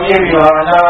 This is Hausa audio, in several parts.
الطيب وعلى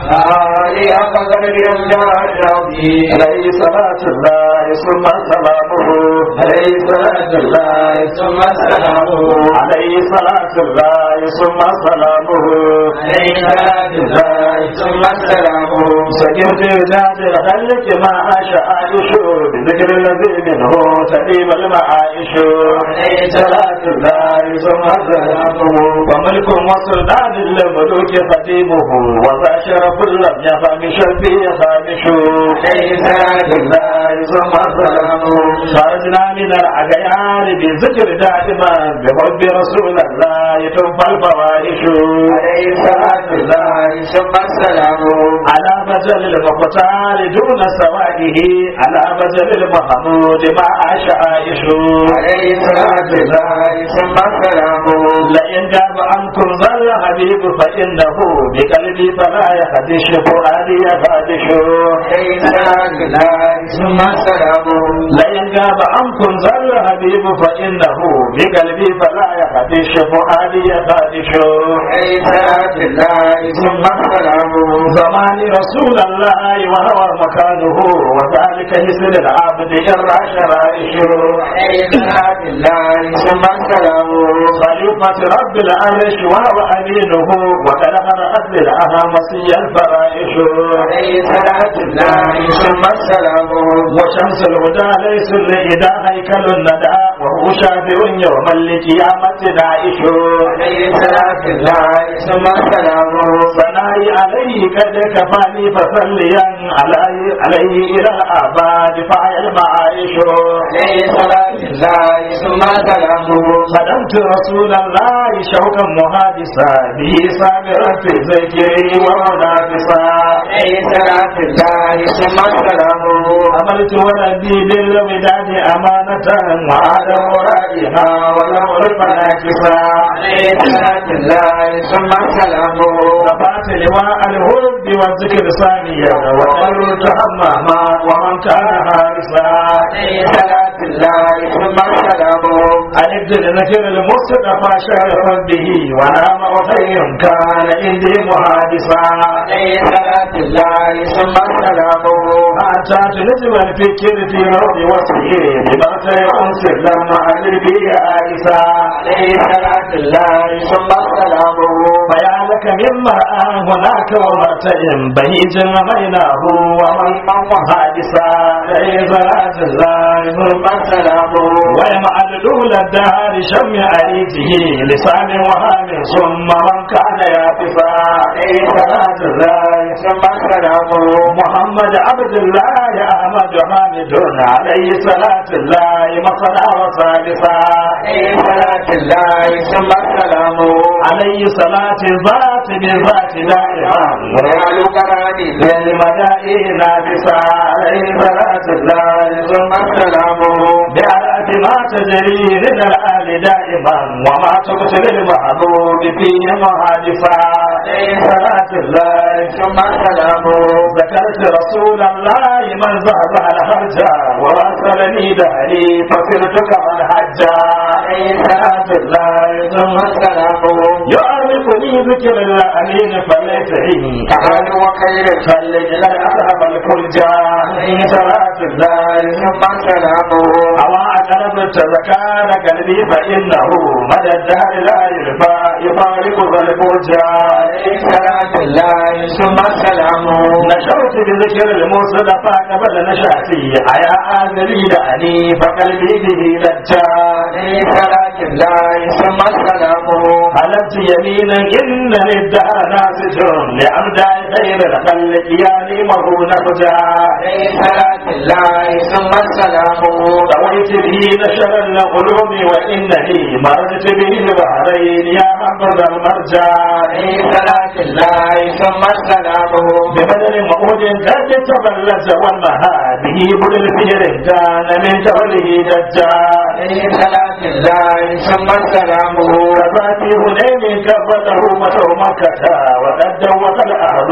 آله أقدر الجلال العظيم عليه صلاة الله ثم سلامه عليه صلاة الله ثم سلامه عليه صلاة الله ثم سلامه عليه صلاة الله ثم سلامه سكنت ذات الخلق ما أشاء عائش بذكر الذي منه تقيم المعايش عليه صلاة الله ثم سلامه وملك وسلطان للملوك خديمه وذا شرف لم يفهم شرفي خامش عليه صلاة الله ثم سلامه خرجنا من الأغيار بذكر دائما بحب رسول الله تنفى الفواحش عليه صلاة الله ثم سلامه على مجل المختار دون سوائه على مجل المحمود مع عائش عليه صلاة الله ثم سلامه لئن جاب عنكم ظل حبيب فإنه بقلبي فلا يخدش فؤادي يخدش عليه صلاة الله ثم سلامه لئن جاب عنكم ظل حبيب فإنه بقلبي فلا يخدش فؤادي يخدش عليه صلاة الله ثم سلامه زمان رسول الله وهو مكانه وذلك حسن العبد يرى شرائشه عليه صلاة الله ثم سلامه خليفة رب العرش وهو أمينه وقد قرأت للأهامسي الفرائش عليه صلاة الله ثم سلامه وشمس الهدى ليس لإذا هيكل الندى وهو شافع يوم القيامة نائش عليه صلاة الله ثم سلامه ثنائي عليه قد كفاني فصليا علي عليه إلى الآباد فعل المعايش عليه صلاة الله ثم سلامه خدمت رسول الله شوقا محادثا به صابرا في ذكري ومنافسا عليه صلاة الله ثم سلامه عملت ولدي بالوداد أمانة وعلى مرادها ولم أعرف ناكسا عليه صلاة الله ثم سلامه رفعت لواء الهب والذكر ثانيا وقلت هماما ومن كان حارسا عليه صلاة الله ثم سلامه ألبت لذكر المصطفى شرفا به ونام وخير كان عندي محادثا عليه صلاة الله ثم سلامه حتى تنجم الفكر في روض وصيه بمرتع أنصر لما ألبي آيسا عليه صلاة الله ثم سلامه فيا لك مما هناك ومرتع بهيج رميناه ومن محادثا عليه صلاة الله ثم سلامه ويمع الأولى الدهر شم أريته لسان وهام ثم من كان يافسا عليه صلاة الله ثم سلامه محمد عبد الله أحمد حامد عليه صلاة الله مصنع وصالصا عليه صلاة الله ثم سلامه عليه صلاة ذات بذات دائما ويعلو كرامي للمدائن نافسا عليه صلاة الله ثم سلامه بأرأة ما تجري من الآل دائما وما تقتل المحبوب فيه محادثا عليه صلاة الله ثم سلامه ذكرت رسول الله من ذهب على حجة وواصلني دهري فصرت كمن حجة عليه صلاة الله ثم سلامه يعرفني ذكر الأمين فليس عيني أهل وخير فلج لا أذهب الفرجة عليه صلاة الله ثم سلامه أما أقربت زكاة قلبي فإنه مدى الدهر لا يرفع يفارق ذا الفرجة عليه صلاة الله ثم سلامه نشرت بذكر المصطفى قبل نشاتي أيا آذري دعني فقلبي به لجا عليه صلاة الله ثم سلامه حلفت يمينا إنني الدهر ناسج لأبدأ خير الخلق يا نيمه نفجا عليه صلاة الله ثم سلامه رويت به نشر العلوم وإنني مرجت به البحرين يا حفظ المرجع عليه صلاة الله ثم سلامه ببدل مؤود قد تبلج والمها به بل الفير كان من جوله دجا عليه صلاة الله ثم سلامه وذاتي هنين كفته متو مكة وقد دوت الأرض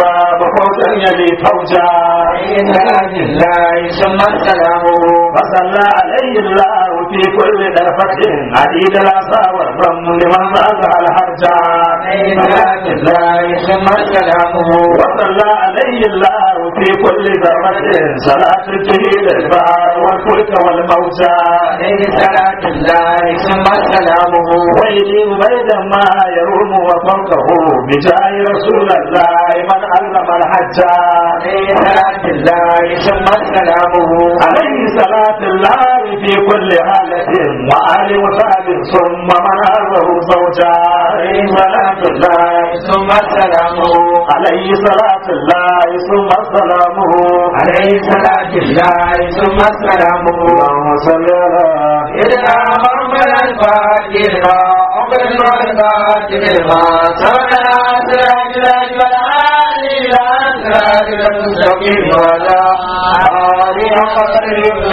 ba ba faujan ya ne fauja صلاة الله ثم السلام فصلى عليه الله في كل درفة عديد العصا والرمل من ضاق الحرجا صلاة الله ثم السلام وصلى عليه الله في كل ذرة صلاة الجليل البحر والفلك والموجى عليه صلاة الله ثم السلام ويجيب بيدا ما يروم وفوقه بجاه رسول الله من علم الحج عليه صلاة الله ثم السلام عليه صلاة الله في كل حالة وآل وصحب ثم من أرضه زوجا عليه صلاة الله ثم السلام عليه صلاة الله ثم سلامه عليه صلاة الله ثم السلام اللهم صل على إذا محمد الفاتح لما أقبل الفاتح لما سمع سراج الأجمل عالي إلى سراج المستقيم وعلى آله وقدر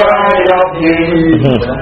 ربه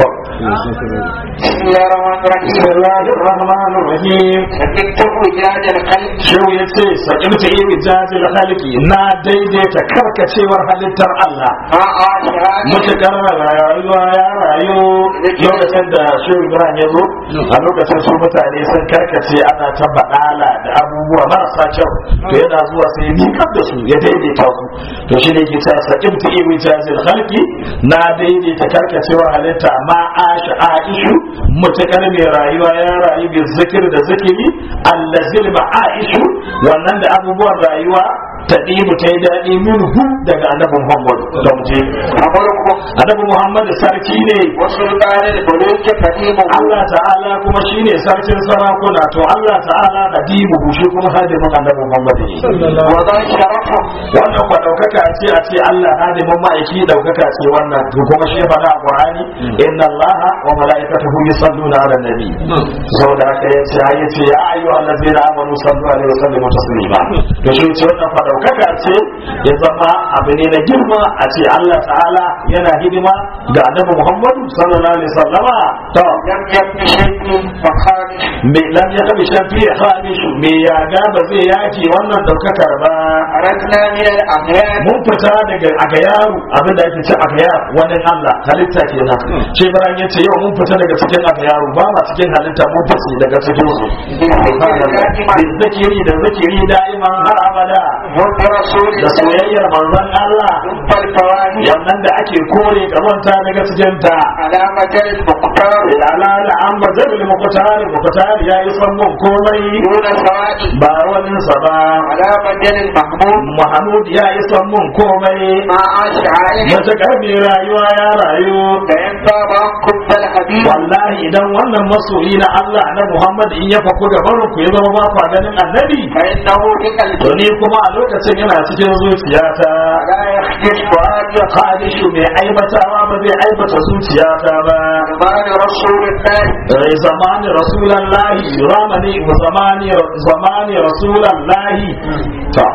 بسم الله الرحمن بسم الرحيم الله الرحمن الرحيم سكت وجاد القلب Shehu ya ce sakimta iri jajil halki na daidaita karkacewar halittar Allah ما عاشرات mutukar rayuwa ya rayu lokacin da shehu Ibrahim ya zo a lokacin su mutane sun karkace ana ta baɗala da abubuwa marasa kyau to yana zuwa sai nikar da su ya daidaita su to shi ne ke ta sakimta iri jajil halki na daidaita karkacewar halitta ma asha aishu mutukar mai rayuwa ya rayu bi zikir da zikiri allazil ma'aishu wannan da abubuwan rayuwa ta ɗibu ta yi daɗi minhu daga annabi Muhammad da muje أمركم annabi Muhammad sarki ne وسلطان الملوك قديمه Allah ta'ala kuma shine sarkin sarakuna to Allah ta'ala qadimu shi kuma hadimin annabi Muhammad ne وذا شرفه wannan kwa daukaka ce a ce Allah hadimin ma'aiki daukaka ce wannan to kuma shi faɗa a Qur'ani inna Allah wa mala'ikatahu yusalluna 'alan nabi saboda haka yace ya yace ya ayyuhal ladzina amanu sallu alaihi wa sallimu taslima to shi ce wannan fa daukaka ce ya zama abu ne na girma a ce Allah ta'ala yana hidima ga annabi Muhammad sallallahu alaihi wasallama to لم يبن شيء فخارج me lam ya kabi shafi ya khamishu me ya ga ba zai yaki wannan daukakar ba أردنا من الأغيار mun fita daga agayaru abinda ake ce agayar wani Allah halitta kenan shi bayan yace yau mun fita daga cikin agayaru ba ma cikin halitta mun fice daga cikin su بالذكر دائما Bin zikiri da zikiri da'iman har abada وبرسول da الله soyayyar manzon Allah ثم الفواني yannan da ake kore kamanta daga cikin ta على مجال المختار ala la an bazal muqtar muqtar yayi son mun komai دون سواد ba wani sa ba على مجال المحمود Mahmud ya yi son mun komai ما عاش عائش matakar mai rayuwa ya rayu فإن بابا كنت الحبيب wallahi idan wannan masoyi na Allah na Muhammad in ya faku da barin ku ya zama ba ku ganin annabi فإنه بقلبي to ni kuma a lokacin yana cikin zuciyata لا يخجل فؤادي Khalishu mai aibatawa ba zai aibata zuciyata ba زمان رسول الله rai zamani rasulallahi ramani zamani zamani rasulallahi ta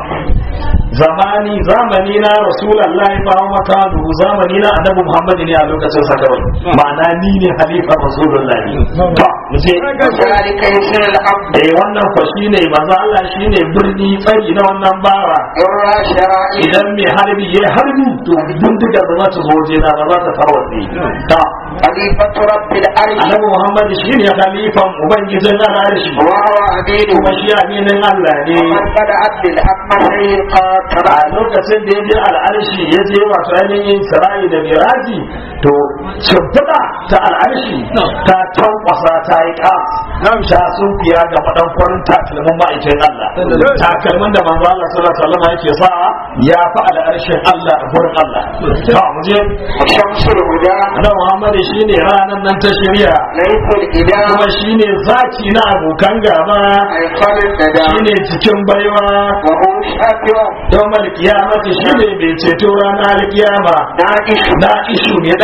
zamani zamani na rasulallahi fa makanu zamani na annabi muhammad ne a lokacin sa kawai ma'ana ni ne halifa rasulullahi to mu je وذلك يسر العبد eh wannan fa shine manzo Allah shine birni tsari na wannan bawa يرى شرائع idan mai harbi ya harbi to bindigar ba za ta zo waje na ba za ta tarwatse ta خليفة رب الأرش annabi muhammad shine khalifan ubangijin al'arshi وهو أمينه kuma shi aminin Allah ne ومن بدأت بالأقمى قاتل a lokacin da ya je al'arshi ya je wato ainihin sarayi da miraji to shimfiɗa ta al'arshi ta tankwasa ta yi ƙas ta sun fiya ga maɗankwarin takalmin ma'aikin Allah takalmin da manzo Allah sallallahu alaihi wasallam yake sa ya fi al'arshin Allah a gurin Allah to mu je وشمس الهدى Annabi Muhammad shine ranan nan ta shirya ليس الإله kuma shine zaki na abokan gaba أيقن الندى shine cikin baiwa وهو شافع yawmal kiyamati shine mai ceto ranar kiyama ناجش na ishu mai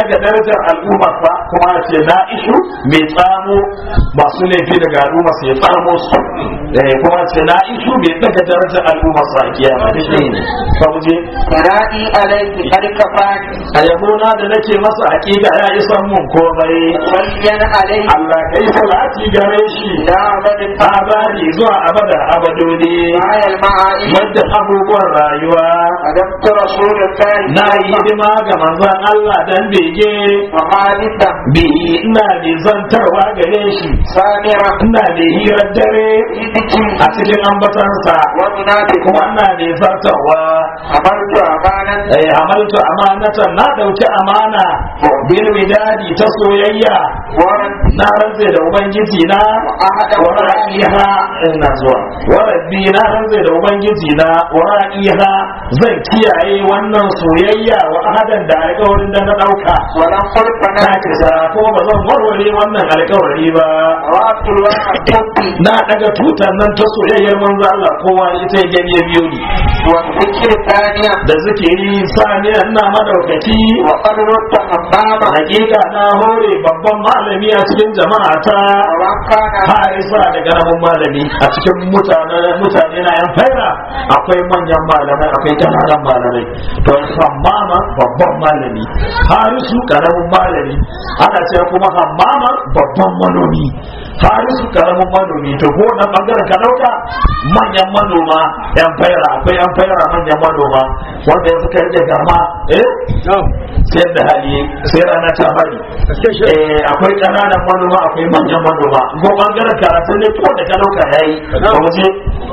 daga darajar al'umma fa kuma a ce na ishu mai tsamo masu laifi daga al'umma sai ya tsamo su eh kuma a ce na ishu mai daga darajar al'umma sa a kiyama da shi ne fa mu je ثنائي عليك قد كفاني a yabona da nake masa hakika ya isan mun komai صليا عليك Allah kai salati gare shi لا أبد abadi zuwa abada abadodi معي المعائي wadda abubuwan rayuwa قدمت رسول الله na yi hidima ga manzon Allah dan bege وخالدا bi ina mai zantarwa gare shi سامرا ina mai hirar dare يدكي a cikin ambatansa ومنافق kuma ina mai zartarwa أمرت أمانا ai amaltu amanatan na dauki amana bil widadi ta soyayya ورد na rantse da ubangiji na وأحد wa ra'iha ina zuwa wa rabbi na rantse da ubangiji na wa ra'iha zan kiyaye wannan soyayya wa ahadan da alƙawarin da na dauka ولم قل na فناك kisa ko ba zan warware wannan alƙawari ba رأت الواحد حبي na daga tutar nan ta soyayyar manzo Allah kowa ita ya gani ya biyo ni والذكر الثانية da zikiri sani ina madaukaki وقد رد حماما hakika na hore babban malami a cikin jama'a ta ومن كان harisa da karamin malami a cikin mutane mutane na yan faira akwai manyan malamai akwai kananan malamai to hammama babban malami harisu karamin malami ana cewa kuma hammama babban manomi harisu karamin manomi to ko na bangaren ka dauka manyan manoma yan faira akwai yan faira manyan manoma wanda yanzu ka rike garma eh sayar da hali sai rana ta bari eh akwai kananan manoma akwai manyan manoma ko bangaren karatu ne ko da ka dauka yayi ba mu je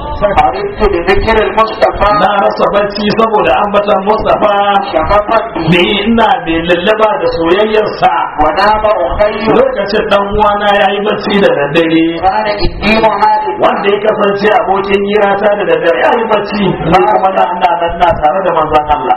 عرفت بذكر المصطفى na rasa bacci saboda ambatan Mustafa شفقا به me ina mai lallaba da soyayyarsa ونام أخي lokacin dan uwana yayi bacci da daddare كان الدين هذه wanda ya kasance abokin hirata da daddare yayi bacci ni kuma na ina nan na tare da manzon Allah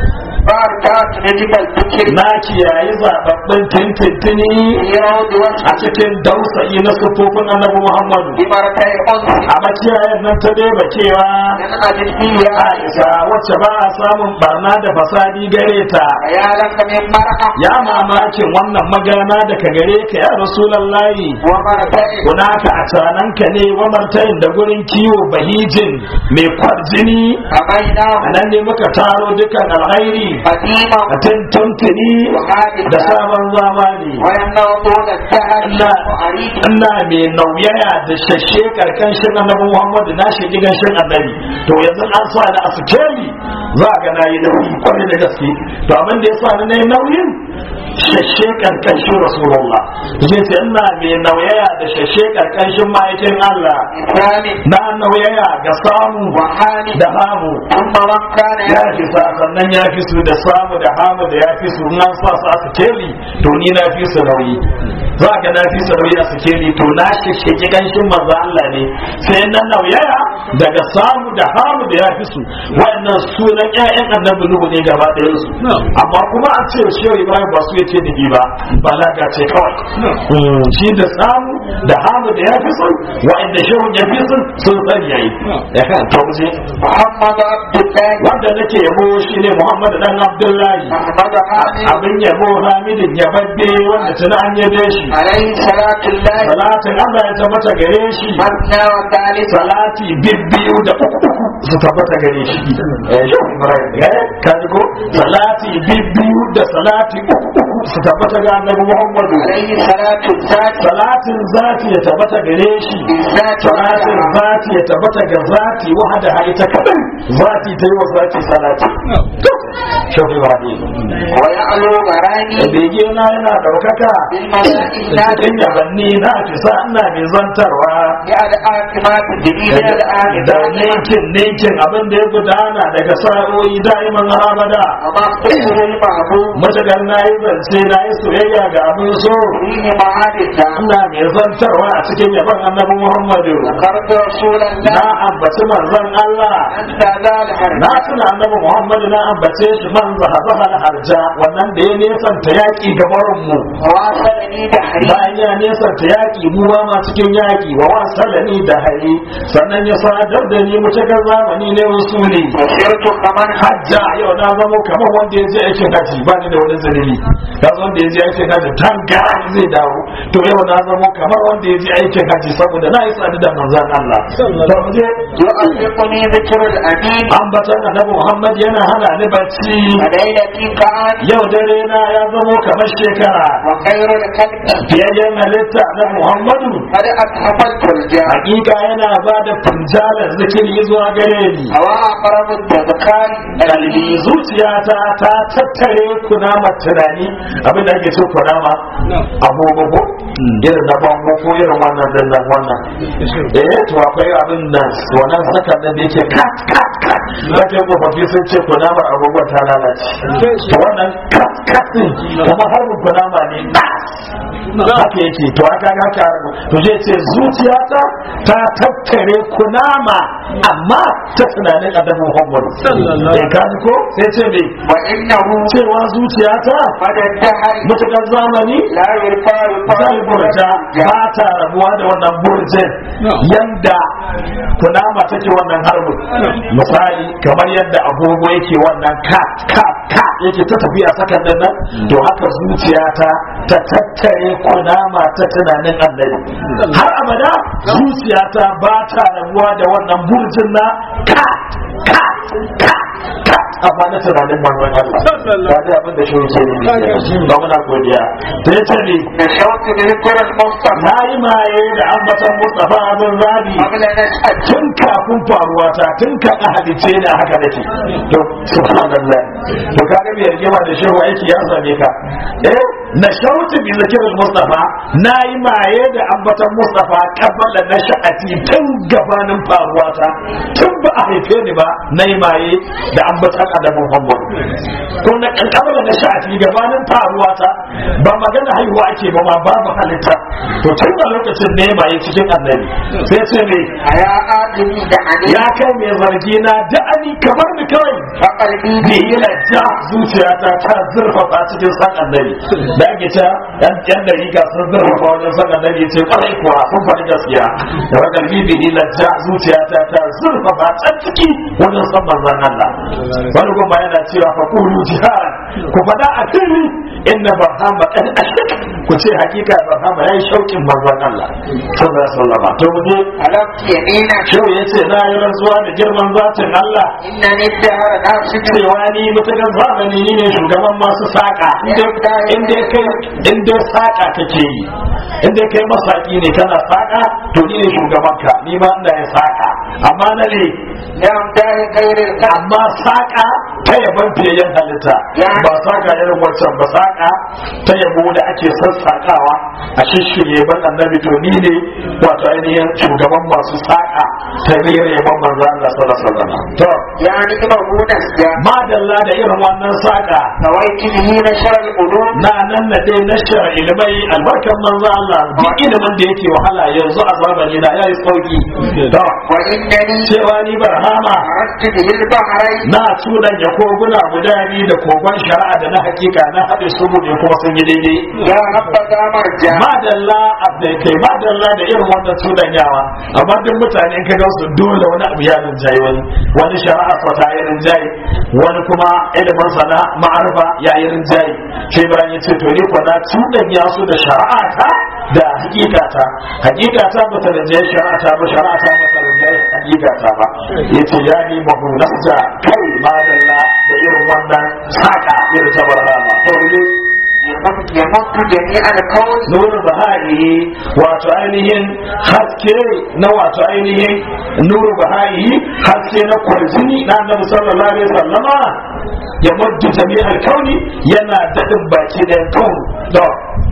فاركات نجم الذكر na kiyayi zababbin tintintini في روض a وجهه cikin dausayi na sufofin annabi Muhammadu بمركي أنس a makiyayen nan ta dai bakewa من أجل فيه Aisha wacce ba a samun barna da fasadi gare ta يا لك من مرأة ya mamakin wannan magana daga gare ka ya rasulallahi ومرتين kunaka a cananka ne wa martayin da gurin kiwo bahijin mai kwarjini فبيناه a nan ne muka taro dukan alhairi قديما a tuntuntuni da وحادثا sabon zamani ويمنع طول الدهر ina وعريض ina mai nauyaya da shashe karkashin annabi Muhammadu na shi gidanshin annabi to yanzu an sa ni a sikeli za ga na yi nauyi kwarai da gaske to abin da ya sa ni na yi nauyin shashe karkashin rasulullah zai ce ina mai nauyaya da shashe karkashin ma'aikin Allah ثاني na nauyaya ga samu وحاني da hamu ثم من كان ya fi sa sannan ya fi su da samu da hamu da ya fi su in an sa su a sikeli to ni na fi su nauyi za ga na fi su nauyi a sikeli to na shishigi ganshin manzo Allah ne sai na nauyaya daga samu da hamu da ya fi su wannan sunan ƴaƴan annabi nuhu ne gaba ɗayan su amma kuma a ce shehu ibrahim ba su yace ni ba balaga ce kawai Mm, shi da samu da hamu da ya fi su wa'anda shehu ya fi su sun sani yayi ya kan to mu je محمد عبد الله wanda nake yabo shine Muhammad dan Abdullahi محمد حامد abin yabo Hamidin yababbe wanda tana an yabe shi عليه صلاة الله salatin Allah ya tabbata gare shi مثنى وثالث salati bibbiyu da uku uku su tabbata gare shi eh shi Ibrahim eh ka ji ko salati bibbiyu da salati uku uku su tabbata ga Annabi Muhammadu عليه صلاة الذات salatin zati ya tabbata gare shi بالذات salatin وحدها zati ya tabbata ga zati wahada ita kadai zati ta yi wa zati salati shi Ibrahim ويعلو غراني da bege na yana daukaka بالملائكة da cikin yabanni na fisa ina mai zantarwa يا الآتمات الجديدة da الآتمات ninkin ninkin abin da ya gudana daga sa'o'i da'iman abada وما اختصر المحبوب matagar na yi zance na yi soyayya ga abin so فيه معادثة ina mai zantarwa a cikin yaban annabi muhammadu ذكرت رسول na الله ambaci manzon Allah أنت ذا الحرب na tuna annabi muhammadu na ambace shi man zahazaha harja wannan da ya nesanta yaƙi gabarin mu وواصلني دحري bayan ya nesanta yaƙi mu ba ma cikin yaƙi wa wasalani da hari sannan ya sadar da ni mutakar zamani ne usuli وصرت كمن hajja yau na zamo kamar wanda ya je aikin haji ba ni da wani zunubi ka zo wanda ya je aikin haji tanga zai dawo to yau na zamo kamar wanda ya je aikin haji saboda na yi sadu da manzon Allah to mu je يؤلفني ذكر الأمين ambatan annabi Muhammad yana hana ni bacci وليلتي كان yau dare na ya zamo kamar shekara وخير الخلق fiyayyen halitta na Muhammadu قد أتحفظت الجاه hakika yana ba da funjalar zikiri zuwa gare ni هو أقرب التذكار kalbi zuciyata ta tattare kunamar tunani abin da ake so kunama agogo irin na bango ko irin wannan din nan wannan eh to akwai abin nan wannan sakan nan da yake kat kat kat da ke tsofaffi sun ce kunamar agogon ta lalace to wannan kat kat din kuma harbin kunama ne nas haka yake to aka ga ka to zai ce zuciyata ta tattare kunama amma ta tunanin adabu Muhammad eh ka ji ko sai ce me وإنه cewa zuciyata مدى الدهر mutukar zamani لا يرفع zai burja ba ta rabuwa da wannan burjin yanda kunama take wannan harbin misali kamar yadda agogo yake wannan ka ka ka yake ta tafiya sakan nan to haka zuciyata ta tattare kunama ta tunanin annabi har abada zuciyata ba ta rabuwa da wannan burjin na ka ka ka ka amma na tunanin manzon Allah ba da abin da shi yake ne ba muna godiya ta yace ne نشوت بذكر المصطفى na yi maye da ambatan Mustapha abin rabi قبل نشأة tun kafin faruwa ta tun kan a halice ne haka nake to subhanallah to ka ga biyar gima da shehu aiki ya same ka eh na shautu bi zikirin Mustapha na yi maye da ambatan Mustapha kabala na sha'ati tun gabanin faruwa ta tun ba a haife ni ba na yi maye da ambatan Adamu Muhammad ko na kabala na sha'ati gabanin faruwa ta ba magana haihuwa ake ba ma babu halitta to tun da lokacin ne maye cikin annabi sai ce me يا آدمي دعني ya kai mai zargi na da'ani kamar ni kawai فقلبي bi ila ja zuciyata ta zurfafa cikin san annabi da ake ta yan yan da riga sun zurfafa wajen san annabi ce kwarai kuwa sun faɗi gaskiya da wajen bi bi ila ja zuciyata ta zurfafa can ciki wajen san manzon Allah wani kuma yana cewa fa qulu jihad ku faɗa a fili inna barhama kad ashik ku ce hakika barhama yayi shaukin manzon Allah sallallahu alaihi wasallam to mu je حلفت يمينا Shehu ya ce na yi rantsuwa da girman zatin Allah إنني الدهر ناسك cewa ni mutukan zamani ni ne shugaban masu saƙa inda kai inda saƙa kake yi inda kai masaki ne kana saƙa to ni ne shugaban ka ni ma ina yin saƙa amma na ne يوم داهي غير القلب amma saƙa ta yaban fiyayyen halitta ba saƙa irin wancan ba saƙa ta yabo da ake sassaƙawa a shishirye ban annabi to ni ne wato ainihin shugaban masu saƙa ta rera yaban manzo Allah sallallahu alaihi wasallam to يعني إمه نسجا madalla da irin wannan saƙa نويت به نشر القلوب na nan na dai na shara ilimai albarkan manzo Allah duk ilimin da yake wahala yanzu a zamani na yayi sauki to وإنني cewa ni barhama عرفت به البحرين na tunan ya koguna guda biyu da kogon shari'a da na hakika na haɗe su ne kuma sun yi daidai يا رب ذا مرجع madalla abdai kai madalla da irin wannan tudanyawa amma duk mutane in ka ga su dole wani abu ya rinjaye wani wani shari'a sa ta yi rinjaye wani kuma ilimin sana ma'arfa ya yi rinjaye sai bayan ya ce to ni ko na tudanya su da shari'a ta da hakika ta hakika ta bata rinjaye shari'a ta ba shari'a ta bata rinjaye hakika ta ba yace ya ni mahu nasja kai madalla da irin wannan saka irin ta barhama to ne يمد يمد جميع الكون nuru bahari wato ainihin haske na wato ainihin nuru bahari haske na kwarjini na annabi sallallahu alaihi wasallama ya muddu jami'al kauni yana dadin baki da kaun da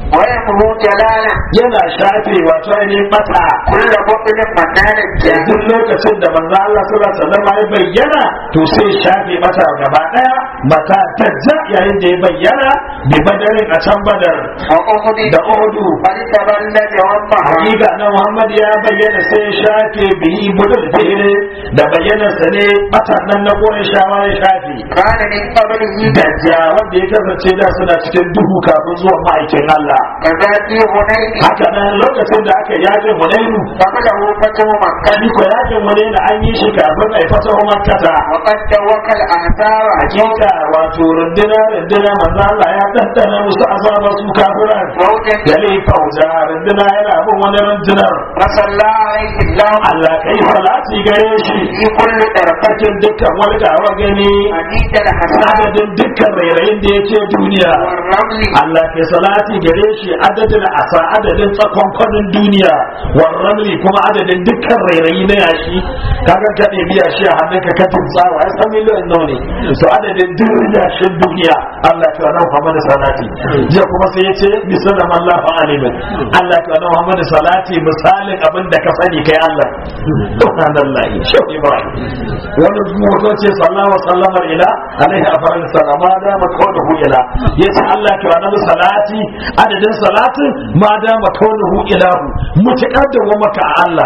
ويمه جلالا yana shafe wato ainihin mata كل بطن منانا duk lokacin da manzo Allah sallallahu alaihi wasallam ya bayyana to sai shafe mata gaba daya mata tajja yayin da ya bayyana bi badarin a can badar وأخذ da Uhudu قد تبلد وضحى hakika na Muhammad ya bayyana sai ya shafe bihi budul fere da bayyana sa ne matan nan na Qurayshawa ya shafe كان من قبله dajja wanda ya kasance da suna cikin duhu kafin zuwa ma'aikin Allah كذاتي هنين haka nan lokacin da aka yakin Hunainu قبله فتح مكة kani ko yakin Hunainu an yi shi kafin a fata Makkah وقد دوك الأحزاب hakika wato runduna runduna manzo Allah ya tantana musu azaba su kafiran موجا dale fauza runduna yana bin wani rundunar فصلى عليه الله Allah kai salati gare shi في كل طرفة cikin dukkan wani gawa gani مديد الحساب adadin dukkan rairayin da yake duniya والرمل Allah ke salati gare shi adadin asa adadin tsakon kwanin duniya warramli kuma adadin dukkan rairayi na yashi kaga ka ɗebi yashi a hannun ka katin tsawa ya san miliyan nawa ne so adadin duk yashin duniya Allah ke wannan Muhammad salati jiya kuma sai ya ce misalan Allah fa alimin Allah ke wannan Muhammad salati misalin abin da ka sani kai Allah subhanallahi shehu Ibrahim wani mutum ce sallallahu alaihi wasallam ila alaihi afal salama da makawdahu ila yace Allah ke wannan salati adadin salatin ma da makawdahu ilahu mutakar da wa maka a Allah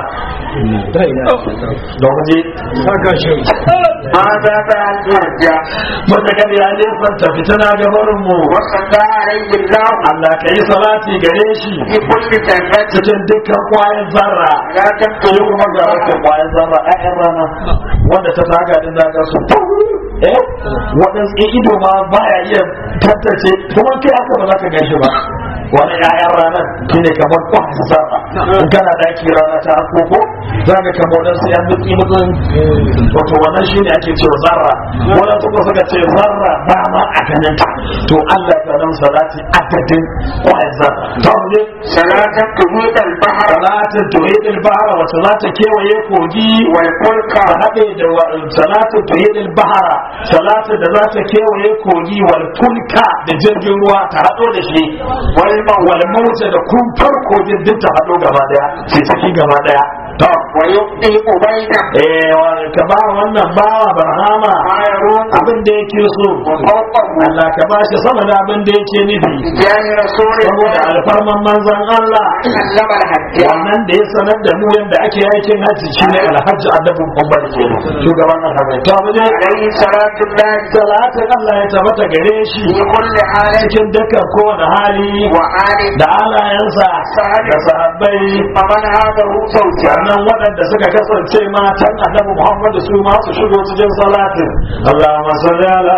da waje ماذا بعد يرجع mutakar ya nefanta fitina gabarin mu وصلى عليه الله Allah ka yi salati gare shi في كل جنة cikin dukkan kwayan zarra لا sai تنقل kuma ga wata kwayan zarra ƴaƴan rana wanda ta taka din da su eh waɗansu in ido ma baya iya tattace kuma kai haka ba za ka gaishe ba wani ƴaƴan ranar shi ne kamar kwayan zarra in kana daki rana ta koko za ka kama waɗansu yan mutsi mutsin wato wannan shi ne ake cewa zarra waɗansu kuma suka ce zarra ba ma a ganin ta to Allah ka nan salati adadin kwayan zarra ta wani صلاة تميت البحر salatin tuhidil bahara wacce za ta kewaye kogi والفلك ta haɗe da wa- salatin tuhidil bahara salatin da za ta kewaye kogi wal fulka da jirgin ruwa ta haɗo da shi wal mauta da kumfar kogin duk ta haɗo gaba daya sai ciki gaba daya to ويبقي أبينا eh wa- ka ba wannan bawa barhama ما يروم abin da yake so وفوقه Allah ka ba shi sama da abin da yake nufi بجاه رسول saboda الله alfarman manzon Allah علم الحجاج wannan da ya sanar da mu yadda ake aikin hajji shine alhaji annabi Muhammad ke shugaban alhaji to mu je عليه صلاة الله salatin Allah ya tabbata gare shi في كل حال cikin dukkan kowane hali وآل da alayensa da sahabbai فمن هذا هو زوجها sannan waɗanda suka kasance matan annabi Muhammad su ma su shigo cikin salatin Allahumma salli ala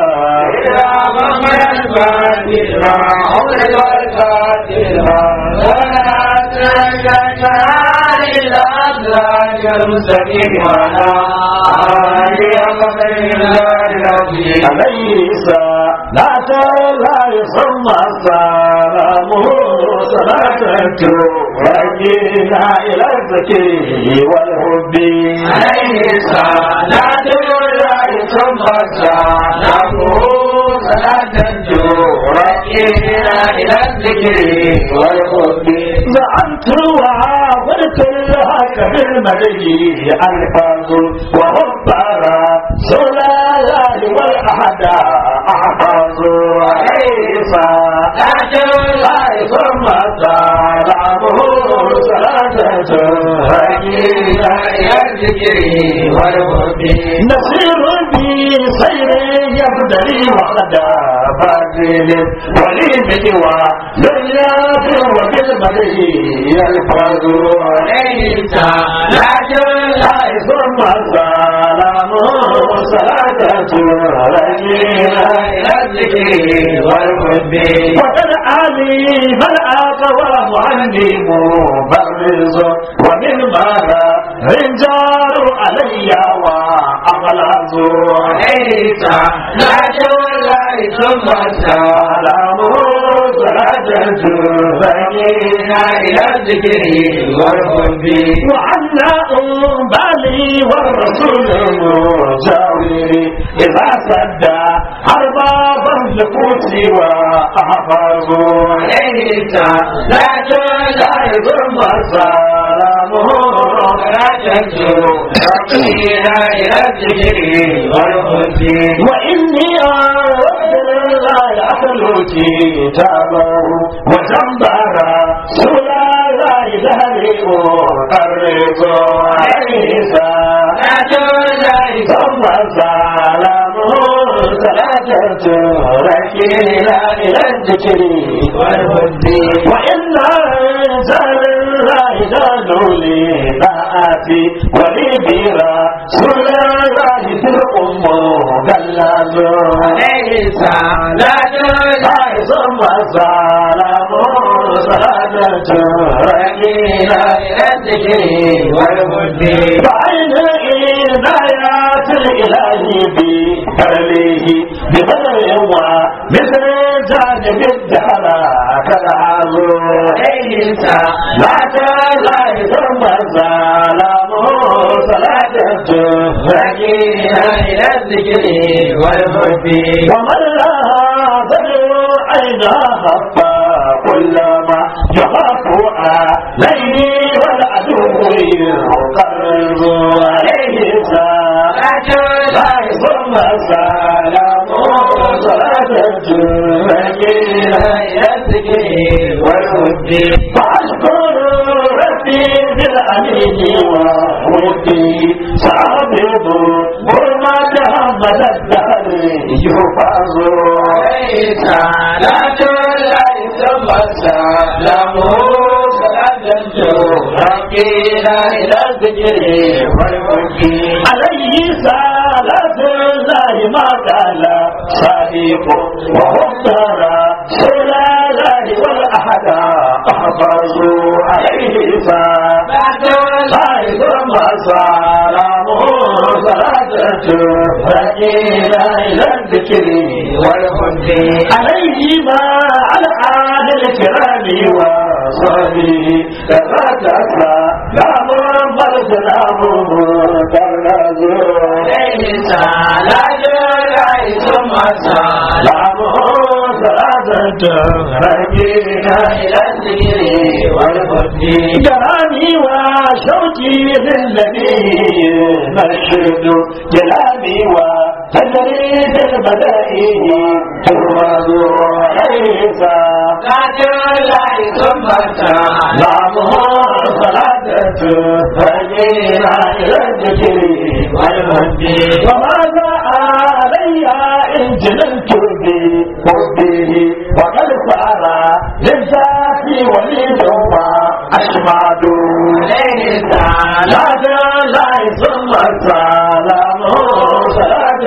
عليه صلاة لا يسمى سلامه صلاة ترجينا إلى الذكر والحب عليه صلاة لا يسمى سلامه صلاة ترجينا إلى الذكر والحب زعمت وعاودت الحق بالمدي الفاظ وربنا سلال والأحد أحفظ عيسى أجل ثم سلامه صلاة هدينا إلى الذكر والهد نسير بي سير يبدلي وخدا فاضل ولي مجوى دنيا وبالمدي الفاظ عيسى أجل ثم سلامه صلاة رجينا إلى الذكر والحب وقد علي من آقوى معلم مبرز ومن ماذا رجال علي وأغلظ ليس لا جول ثم سلامه صلاة صلاة فقينا إلى الذكر والحب وعنا بالي والرسول المجاور إذا سدى أرباب النفوس وأحفظوا عليه لا تلا ثم سلامه لا تنسوا فقينا إلى الذكر والحب وإني أردت الله أخلو كتابه وجنبها سلا لا يدهري وقرب عيسى لا تولي ثم سلامه صلاة تركينا إلى الذكر والهدي وإن زال الله زالوا لي نآتي ولي بيرا سلا الله في الأم دلال عليه صلاة الله ثم سلام صلاة رحينا إلى الذكر والهدي بعين عنايات الإله بكرمه ببدر ومثل جانب الدهر كالعظم عليه صلاة الله ثم سلام صلاة رحينا إلى الذكر والهدي ومن لا تدعو عينها كلما يخاف عليه والعدو يقرب عليه ساعة لا ثم سلام صلاة الجمعين إلى الذكر والهدي فأشكر ربي بالأمين وودي سأبيض برمة محمد الدهر يحفظ عليه صلاة الله ثم سلامه صلاة تركينا إلى الذكر والهدي عليه صلاة الله ما قال صديق ومختار سلا الله والأحد أحفظوا عليه صلاة الله ثم سلامه صلاة تركينا إلى الذكر والهدي عليه ما على آل الكرام وصحبه كذاك لا محمد سلام كرنزو عليه صلاة الله ثم سلامه صلاة تركينا إلى الذكر والهدي جرامي وشوقي للنبي مرشد جلالي وتجريد البدائه ترمز عيسى صلاة الله ثم سلامه صلاة تهدينا إلى الذكر والهدي وماذا علي إن جننت بحبه وقد صار للذات وليد أشماد عليه صلاة الله ثم سلامه صلاة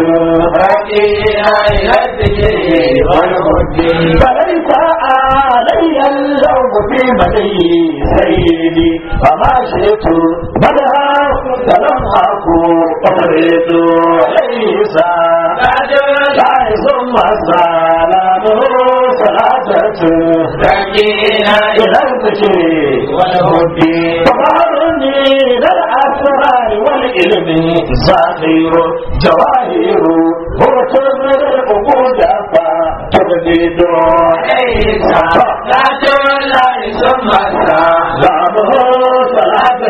تهدينا إلى الذكر والهدي فليس علي اللوم في مدي سيدي فما شئت بدها فلم أكن أريد ليس بعد لا ثم سلامه صلاة تهدينا إلى الذكر والهدي فظهرني للأسرار والعلم ظاهر جواهر هو تظهر العقود فتجدد ليس بعد لا ثم سلامه صلاة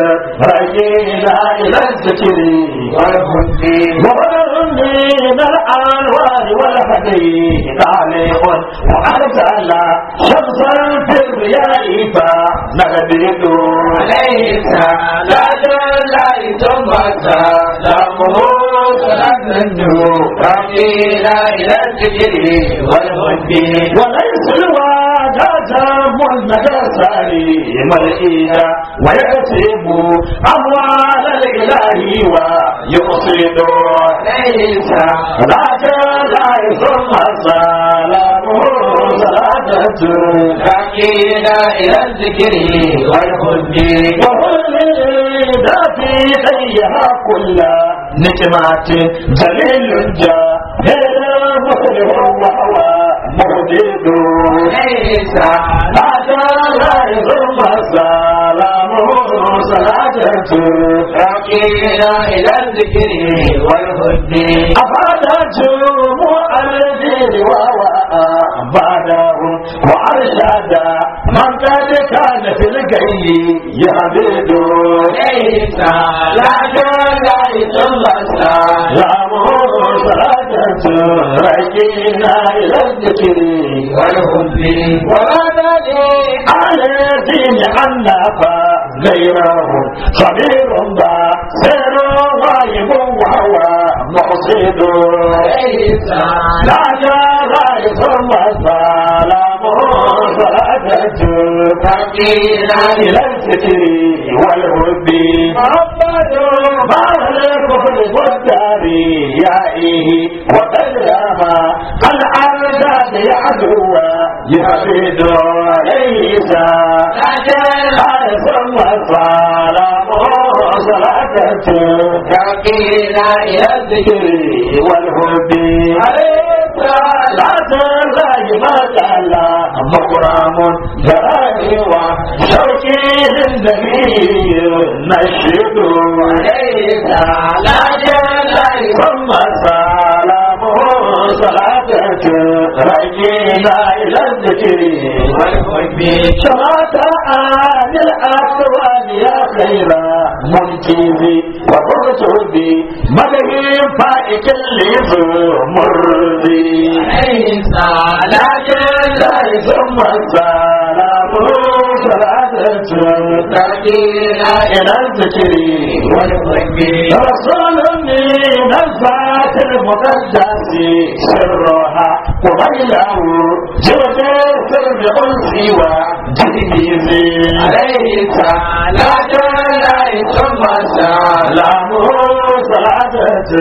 رجينا إلى الذكر والهدي وظهرني للأنوار والهدي تعليق وأرسل شمسا في الرياء فنغدد عليه صلاة الله ثم سلامه صلاة رجينا إلى الذكر والهدي وليس الواجهة ملمدى سليم الإله ويكسب أموال الإله ويقصد ليس ذاك لا ثم سلامه صلاة تهدينا إلى الذكر والهدي وهل ذات خيها كل نجمات جليل جاهل مسلم وهو مجيد ليس هذا لا ثم السلام صلاة راكينا إلى الذكر والهد أفادت مؤلفين وأباده وأرشد من قد كان في الجي يهبد ليس لا لا ثم السلام سلام صلاة رجينا إلى الذكر والهد وهذا لي على دين أنف غيره خبير بصير غايب وهو مقصد ليس لا جرى ثم السلام صلاة راكينا إلى الذكر والهد محمد بعد الكفر والدار يائه وقدرها الأرض يعدو يهبد ليس لا ثم السلام صلاة راكينا إلى الذكر والهد عليك لا تزاج ما جعل مقرام جراني وشوكي للنبي نشد ليس لا جل ثم السلام صلاة رجينا إلى الذكر والحب شمات آل الأكوان يا خير منكذي وقرطبي مدهي فائك الليف مرضي ليس لا جل ثم السلام صلاة راكينا إلى الذكر والحب رسول من الذات المقدس سرها وبينه جود سر أنسي وجديدي ليس لا جل ثم السلام سلام صلاة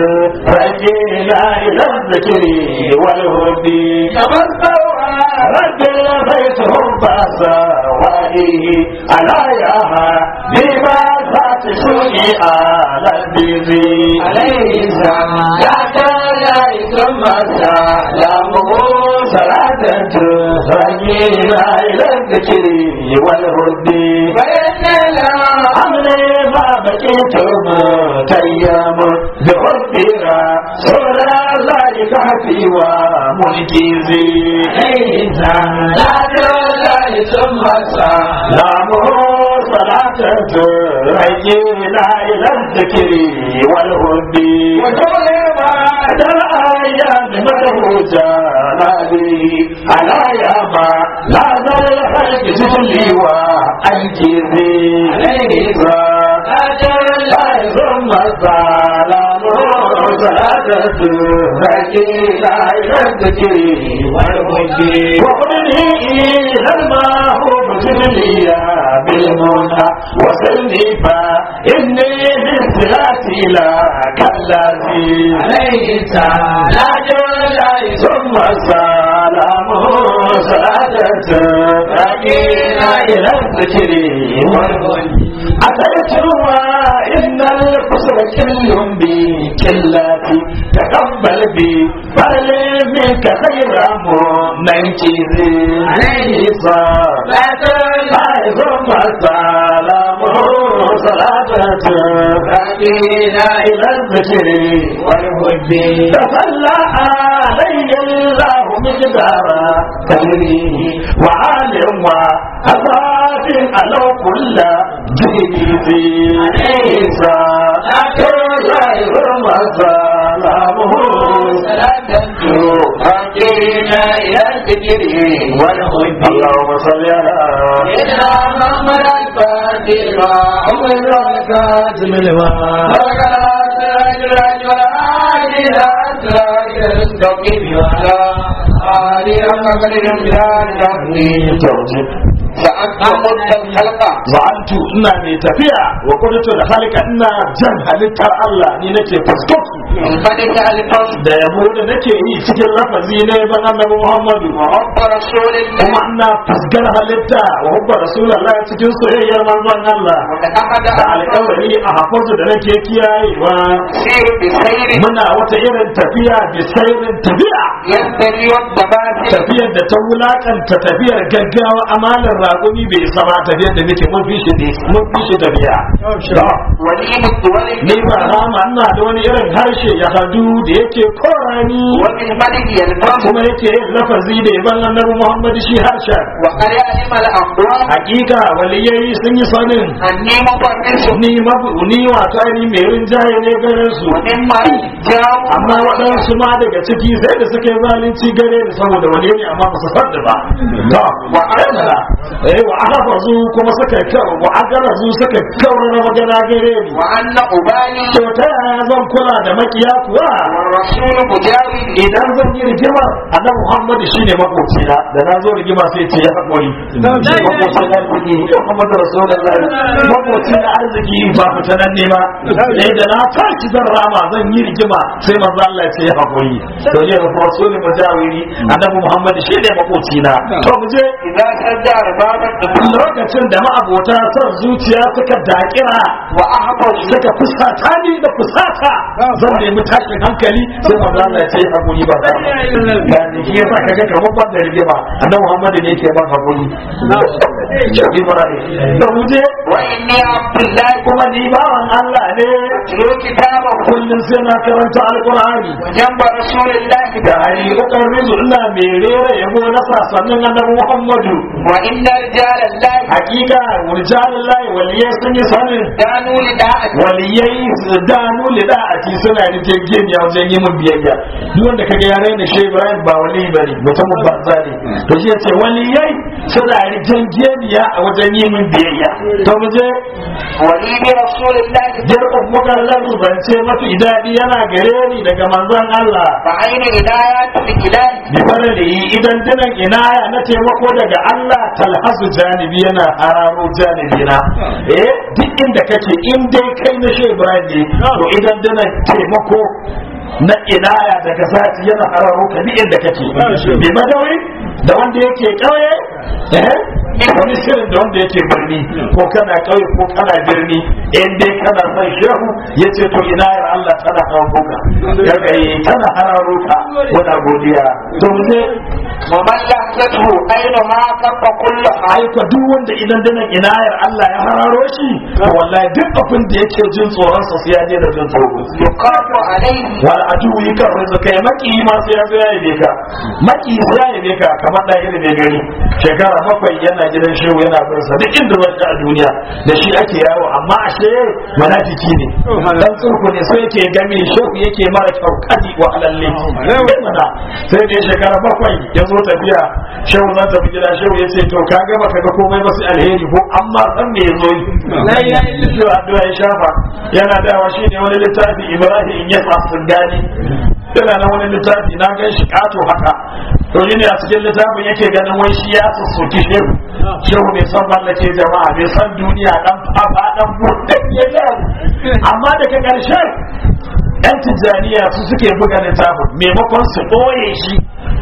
رجينا إلى الذكر والهدي تمسوا رجل بيتهم فسوائه على ياها بما ذات سوء على البيزي ليس لا جل ثم السلام صلاة رجينا إلى الذكر والهدي فإن لا أمري ما بقيتم تيام بحبها سورة لا يكفي ومنكزي ليس لا جل ثم السلام لامه صلاة رجينا إلى الذكر والهدي وتغلب بعد الأيام مدهوجة نادي على ياما لا زال الخلق جلي وأنكري عليه لا جل ثم السلام صلاة رجينا إلى الذكر والهدي وقلني إلى الماهوب جليا بالمنى وسلني فإني بالصلاة لا كالذي ليس لا جل ثم السلام صلاة رجينا إلى الذكر والهدي أتيت وإن القصر كل بكلاتي تقبل بي بل منك خير منكري عليه صلاة ثم السلام صلاة راكينا إلى الذكر والهدي تصلى علي الله مقدارا تدريه وعالم وأصحاب ألو كل جديدي عليه صلاة الله وسلامه صلاة راكينا إلى الذكر والهدي اللهم صل على سيدنا محمد الفاتح عمر الكاتم لما توجب za'antu ina mai tafiya wa kudutu da halika ina jan halittar Allah ni nake fuskoki الفتح الفصل da yabo da nake yi cikin lafazi ne ban annabi Muhammadu وحب رسول الله kuma ina fuskar halitta wa hubba rasulullah cikin soyayyar manzon Allah وتأخذ da alƙawari a hafazu da nake kiyayewa سير بسير muna wata irin tafiya da sairin tafiya ينتهي والتباسل tafiyar da ta wulakanta tafiyar gaggawa amalar raƙumi bai isa ba tafiyar da muke mun fi shi ne mun fi shi tafiya To, وليم الدول ni ba rama ina da wani irin harshe ya hadu da yake korani وبالملك يلفظ kuma yake yin lafazi da yaban annabi Muhammad shi harshen وقد علم الأقوام hakika waliyai sun yi sanin أني مفرس ni mabu ni wato ni mai rinjaye ne garin su ومما جاء amma waɗansu ma daga ciki sai da suka yi zalunci gare ni saboda wani ne amma ba su fadda ba to wa amana eh wa ahfazu kuma suka kawo wa agarazu suka kawo na magana gare ni وأن أبالي to ta yaya zan kula da makiya kuwa والرسول مجاور idan zan yi rigima annabi Muhammad shine makocina da na zo rigima sai ce ya hakuri makocina arziki Muhammad Rasulullahi makocina arziki ba fitanan ne ba eh da na tashi zan rama zan yi rigima sai manzo Allah ya ce ya hakuri to ne Rasul mujawiri annabi Muhammad shine makocina to mu je إذا سد أرباب الدخول lokacin da ma'abota son zuciya suka dakira وأحفظ suka fusata ni da fusata zan nemi tashin hankali sai manzo Allah ya ce hakuri ba ga ni shi yasa kaga kamar ban da rigima annabi Muhammad ne yake ban hakuri Shabi Ibrahim da muje وإني عبد الله kuma ni bawan Allah ne أتلو كتابه kullum sai na karanta alqur'ani وجنب رسول الله da hari kokar rizu ina mai rera yabo na sasannin annabi Muhammadu وإن رجال الله hakika wurjalullahi waliyai sun yi sanin كانوا لداعة waliyai su danu lida a ci suna da jirgin wajen yi mun biyayya duk wanda kaga ya raina shi Ibrahim ba wali bane mutumin banza ne to shi yace waliyai suna da jirgin a wajen yi mun biyayya to mu je ولي برسول الله jirgin mukallan zance mafi daɗi yana gare ni daga manzon Allah فعين عنايات الإله bi farali idan dinan inaya na taimako daga Allah talhasu janibi yana hararo janibi na eh duk inda kake in dai kai na shi Ibrahim ne to idan dinan taimako na inaya daga zati yana hararo ka duk inda kake bi madawi da wanda yake kauye eh wani shirin da wanda yake birni ko kana kauye ko kana birni in dai kana son shehu yace to inayar Allah tana kawo ka kaga tana hararo ka wani godiya to mu je ومن لحظته أينما كف كل حال aika duk wanda idan danan inayar Allah ya hararo shi to wallahi duk abin da yake jin tsoron sa sai ya je da jin tsoro يقاف عليه wal adu yaka rinsa kai maki ma sai ya zo ya yabe ka maki sai ya yabe ka kamar da irin mai gari shekara bakwai yana gidan shehu yana bin sa duk inda zai a duniya da shi ake yawo amma ashe munafiki ne dan tsurku ne sai yake game shehu yake mara kyau kadi wa alalle mana sai da shekara bakwai ya zo tafiya shehu zan tafi gida shehu ya ce to ka gama ka ga komai ba sai alheri ko amma san me ya zo yi shi addu'a ya shafa yana dawa shine wani littafi Ibrahim in ya sun gani yana nan wani littafi na gan shi kato haka to yi ne a cikin littafin yake ganin wai shi ya sussuki shehu shehu bai san mallake jama'a bai san duniya dan fafa dan burdan ya gani amma daga ƙarshen yan tijjaniya su suke buga littafin maimakon su ɓoye shi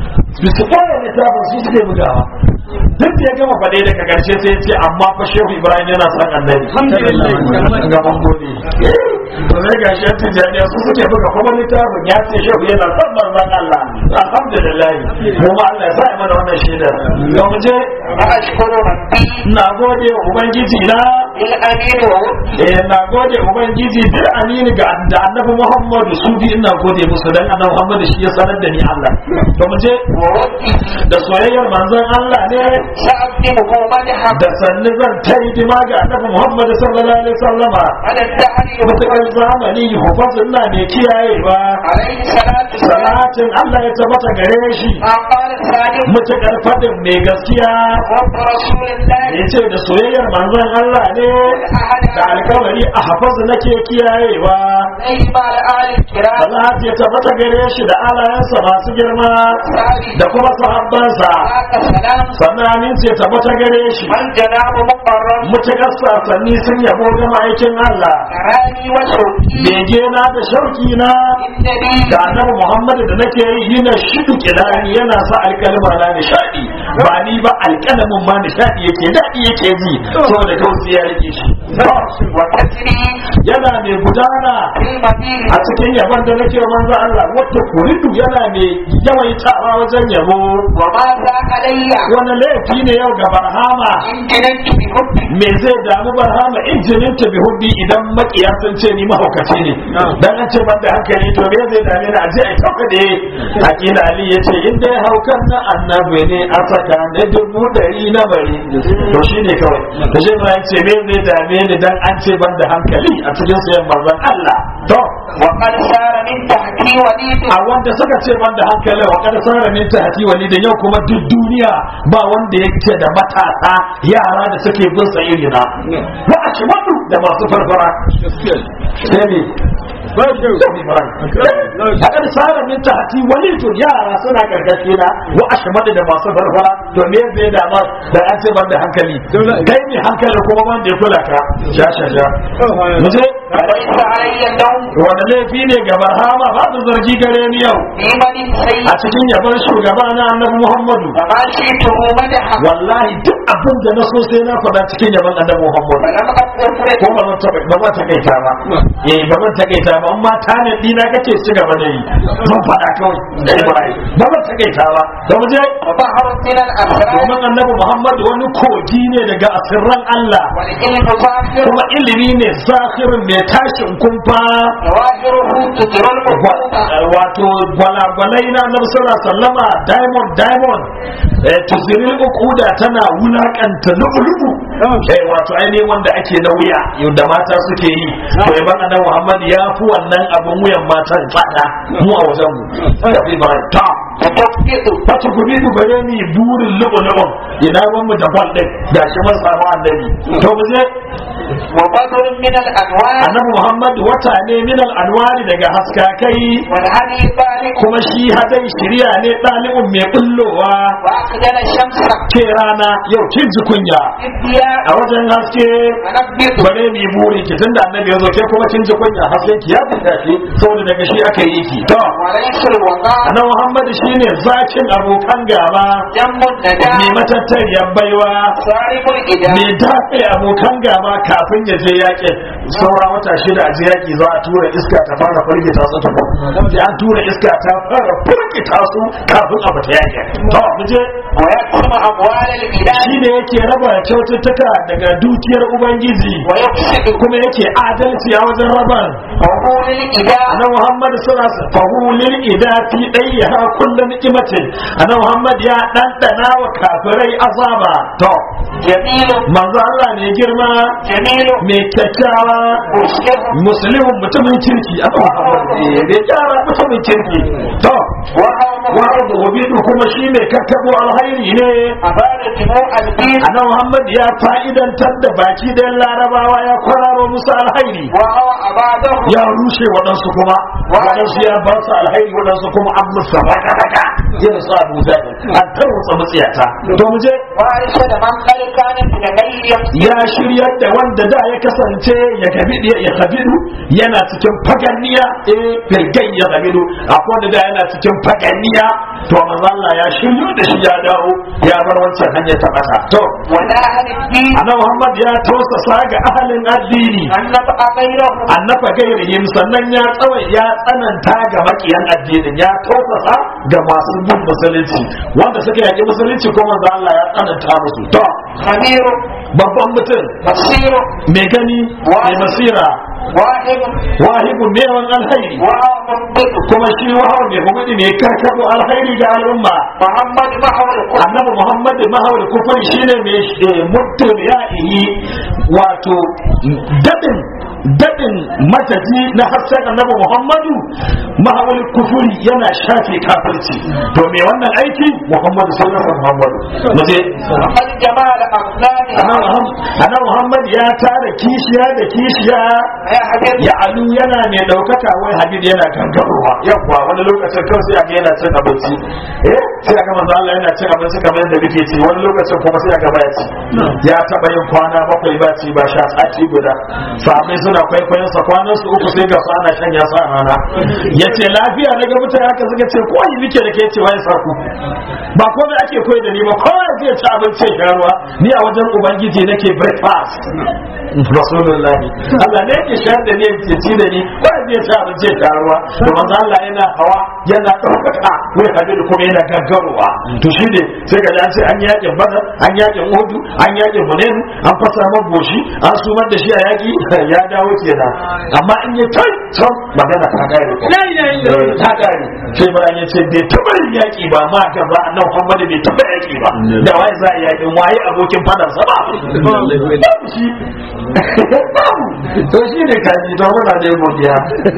su ɓoye littafin su suke bugawa duk da ya gama faɗe daga ƙarshe sai ya ce amma fa shehu ibrahim yana son annabi ga mangode to sai ga shi yantin jami'a su suke buga kuma littafin ya ce shehu yana son manzon Allah alhamdulillah kuma Allah ya sa mana wannan shaidar ga mu je وأشكر ربي na gode wa ubangiji na بالأمين وودي eh na gode ubangiji bil amini ga da annabi Muhammadu su bi ina gode musu dan annabi Muhammadu shi ya sanar da ni Allah to mu je وودي da soyayyar manzon Allah ne سأقدمه مدحا da sannu zan ta hidima ga annabi Muhammad sallallahu alaihi wasallama على الدهر mutakar zamani hufasin na mai kiyayewa عليه الصلاة والسلام salatin Allah ya tabbata gare shi ما قال الصادق mutakar fadin mai gaskiya رب رسول الله ya ce da soyayyar manzon Allah ne da alkawari a hafazu nake kiyayewa نعم الآل الكرام Allah ya tabbata gare shi da alayensa masu girma da kuma sahabbansa ذاك سلام sannan aminci ya tabbata gare shi من جناب مقرب mutukar sasanni sun yabo ga ma'aikin Allah كراني وشوقي bege na da shauki na إنني da annabi Muhammadu da nake yi yana shidu kilani yana sa alkalma na nishadi ba ni ba alkalamin ma nishadi yake daɗi yake ji saboda kausi ya rike shi وتسري yana mai gudana في المدينة a cikin yabon da nake manzo Allah wata kuridu yana mai yawaitawa wajen yabo وماذا علي wani laifi ne yau ga barhama إن جننت بحبي me zai damu barhama injinin ta bi hubbi idan makiya sun ce ni mahaukaci ne dan an ce banda hankali to me zai dame ni a je ai tauka da akila ali yace in dai haukan na annabi ne a saka da dubu dari na bari to shine kawai da shi ma yace me zai dame ni dan an ce banda hankali a cikin sayan manzon Allah to وقد سار من تحتي وليد a wanda suka ce banda hankali wa kada sara min tahti wali da yau kuma duk duniya ba wanda yake da matasa yara da suke bin sa iri na wa ashmadu da masu farfara sai ne Hakan sara min tahti wali to yara suna gargashi na wa ashmadu da masu farfara to me zai da ma da an ce banda hankali kai ne hankali kuma wanda ya kula ka sha sha sha muje فليس علي اللوم wanda laifi ne ga barhama ba da zargi gare ni yau في من سيد a cikin yaban shugaba na annabi Muhammadu فما شئته مدحا wallahi duk abin da na so sai na faɗa cikin yaban annabi Muhammadu ولم أقل ko ba zan taɓa ba zan takaita ba eh ba zan takaita ba amma ta ne dina kake ci gaba da yi zan faɗa kawai da Ibrahim ba zan takaita ba da mu je وبحر من الأسرار domin annabi Muhammadu wani kogi ne daga asirran Allah والعلم ظاهر kuma ilimi ne zahirin mai tashin kumfa ظواهره تجر المقومة wato gwalagwalai na nan suna sallama diamond diamond eh, tuzirin ukuda tana wulakanta lubu-lubu eh, wato ainihin wanda ake na wuya yadda mata suke yi to yaban annabi muhammad ya fi wannan abin wuyan matan tsada mu a wajen mu tafi ba ta وتفقد wata gobe ku gare ni burin lubu-lubun ina ban mu da kwal din da shi mun samu annabi to mu je وبدر من الأنوار annabi muhammad wata ne min al-anwari daga haskakai والهدي طالق kuma shi hadai shirya ne ɗalibin mai bullowa وأقدر الشمس ke rana yau kin ji kunya الضياء a wajen haske ونبذ bare mai buri ki tunda annabi ya zo ke kuma kin ji kunya hasken ki ya fita shi saboda daga shi aka yi ki to وليس الوغاء annabi Muhammad shine zakin abokan gaba جم mai النداء matattariyar baiwa صارم الإداء mai dafe abokan gaba kafin ya je yakin saura wata shida a je yaki za a tura iska ta fara firgita su ta sai an tura iska ta fara firgita su kafin a fita yakin to mu je ويقسم أموال البلاد shi ne yake raba kyaututtuka daga dukiyar ubangiji ويفسد kuma yake adalci a wajen raban عقول الإداء ana muhammad suna fahulil ida fi ɗaya ha kullum ni'imatin ana muhammad ya ɗanɗana wa kafirai azaba to جميل manzo Allah ne girma جميل mai kyakkyawa مسلم musulmin mutumin kirki a muhammad ne mai kyara mutumin kirki to وهو wa wabidu kuma shi ne kakkabo alhairi ne أبان دموع الدين Annabi Muhammad ya fa'idantar da baki da larabawa ya kwararo musu alhairi وهو أباده ya rushe waɗansu kuma waɗansu ya ba su alhairi waɗansu kuma an musu baka baka yin su abu zai an tarwatsa matsiyata to mu je وأرشد من قد كانت لغير ya shiryar da wanda da ya kasance ya gabidu ya gabidu yana cikin faganniya eh firgai ya gabidu akwai wanda da yana cikin faganniya to manzo Allah ya shiryo da shi ya dawo ya bar wancan hanyar ta masa to ولا أهل الدين annabi Muhammad ya tausasa ga ahalin addini أن نبقى غيرهم annafa gairihim sannan ya tsawai ya tsananta ga makiyan addinin ya tausasa ga masu bin musulunci wanda suka yaki musulunci ko manzo Allah ya tsananta musu to خبير babban mutum بصير mai gani mai basira واحد wahibu ne wan alhairi ومنطق kuma shi wahawa mai hukumi ne karkabo alhairi ga al'umma محمد محور الكفر annabi muhammad mahawar kufuri shine mai eh, muddin ya'ihi wato dadin dadin mataji na hasken annabi muhammadu mahawar kufuri yana shafe kafirci to me wannan aiki muhammadu sallallahu alaihi muhammadu muje محمد جمال أفنانها annabi muhammad ya tara kishiya da kishiya يا حبيب ya alu yana mai daukaka wai habib yana gangarowa yawwa wani lokacin kawai sai aga yana cin abinci eh sai aga manzo Allah yana cin abinci kamar yadda muke ci wani lokacin kuma sai aga baya ci ya taba yin kwana bakwai ba ci ba sha sati guda sahabbai suna kwaikwayon sa kwanan su uku sai ga su ana shan ya sa rana yace lafiya daga mutane haka suka ce ko yi muke da ke ce wai sarku ba ko da ake koyi da ni ba kowa zai ci abinci ya sha ruwa ni a wajen ubangiji nake breakfast rasulullahi Allah ne yake shayar da ni yake ci da ni ko zai ci abinci ya sha ruwa to manzo Allah yana hawa yana ɗaukaka wai hadiru kuma yana gaggarowa to shi ne sai ga an ce an yakin badar an yakin uhudu an yakin hunain an fasa maboshi an sumar da shi a yaki ya dawo kenan amma in ya kai can magana ta gare Eh, ta gare sai bayan ya ce bai taɓa yin yaki ba ma gaba annabi Muhammad bai taɓa yaki ba da wai za a yi yakin waye abokin fadarsa ba babu shi babu to shi ne kaji to muna da godiya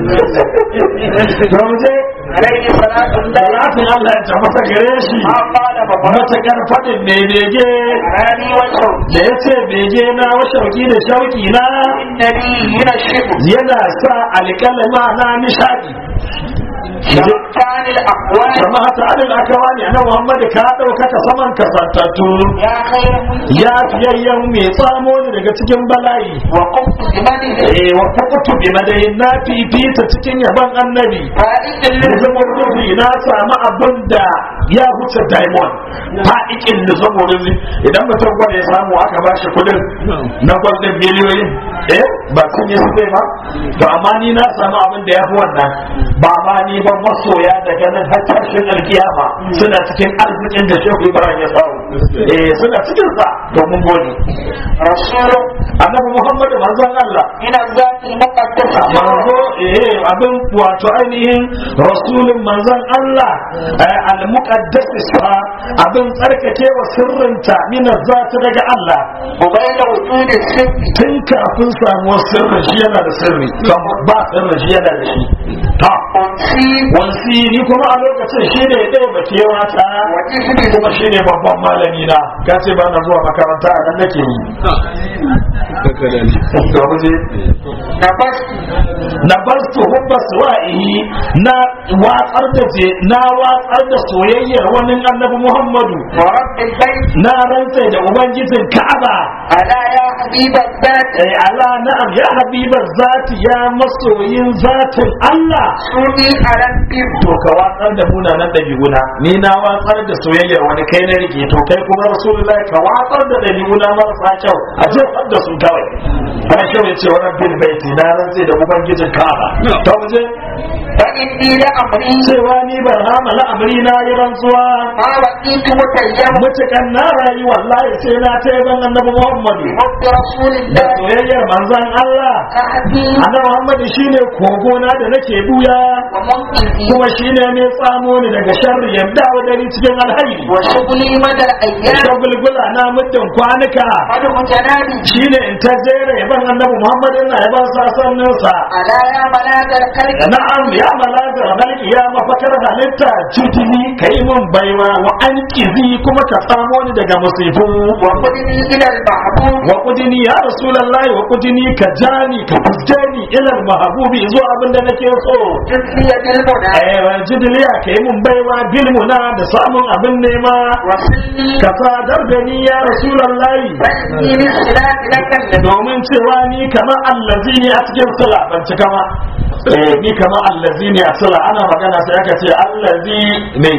to mu je عليه صلاة الله salatin Allah ya tabbata gare shi ما قال بابا matakar faɗin mai bege راني والشوق da ya ce bege na wa shauki da shauki na النبي هنا الشبه yana sa alƙalama na nishaɗi شمتان الأقوال kama hata adal akawani na Muhammad ka ɗaukaka saman kasantattu يا خير منزل ya fiyayyen mai tsamo ne daga cikin bala'i وقمت بمنه eh wa fakutu bi madayin na fifita cikin yaban annabi فائد lizamin rufi na samu abin da ya wuce diamond fa'ikin lizamin rufi idan mutum gwada ya samu aka ba shi kudin na gwaldin miliyoyin eh ba sun yi sai ba to amma ni na samu abin da ya fi wannan ba ma ni ban masoya da ganin har tashin alkiyama suna cikin arzikin da shehu ibrahim ya samu eh suna cikin sa domin gode رسول annabi muhammadu manzon allah من الذات المقدسة manzo eh abin wato ainihin rasulun manzon Allah eh, al-muqaddas sa abin tsarkake wa sirrinta min zati daga Allah وبين وجود السر tun kafin samuwar sirrin shi yana da sirri kan ba sirrin shi yana da shi ta أنسي wansi ni kuma a lokacin shi ne ɗaya bakewa ta وجسمي kuma shi ne babban malami na ka ce ba na zuwa makaranta a nan nake yi ga waje نبست na bar su hubba suwa'ihi na watsar da je na watsar da soyayyar wani annabi Muhammadu ورب البيت na rantsa da ubangijin Ka'aba ألا يا حبيب الذات ai ala na'am ya habibar zati ya masoyin zatin Allah سوني على البر to ka watsar da munanan dabi'una ni na watsar da soyayyar wani kai na rike to kai kuma rasulullahi ka watsar da dabi'una marasa kyau a jefar da su kawai ana kyau ya ce wa rabbil baiti na rantsa da ubangijin Ka'aba to mu je فإني لأمري cewa ni ban hamala amri na yi rantsuwa ما بقيت متيما mutukan na rayu wallahi sai na ta yaban annabi Muhammadu بحب رسول da الله soyayyar manzon Allah أهدي annabi Muhammadu shine kogona da nake buya ومنقذي kuma shine mai tsamo ni daga sharri yadda wa dari cikin alhairi وشغلي مدى الأيام shagulgula na muddin kwanuka مدح جنابي shine in ta jera yaban annabi Muhammadu na yaban sasanninsa ألا يا ملاذ الخلق na'am ya malaga malki ya mafakar halitta jutini kai mun baiwa wa an kizi kuma ka samo ni daga musifu وخذني إلى المحبوب wa kudini ya rasulullahi wa kudini ka jani ka fuske ni ilal mahabubi zuwa abin da nake so جزلي بالمنى eh wa jidliya kai mun baiwa bilmuna da samun abin nema وصلني ka sadar da ni ya rasulullahi فإني للصلاة لك الذي domin cewa ni kamar allazi ne a cikin sala ban cika ma eh ni kamar allazi ne a sala ana magana sai aka ce allazi ne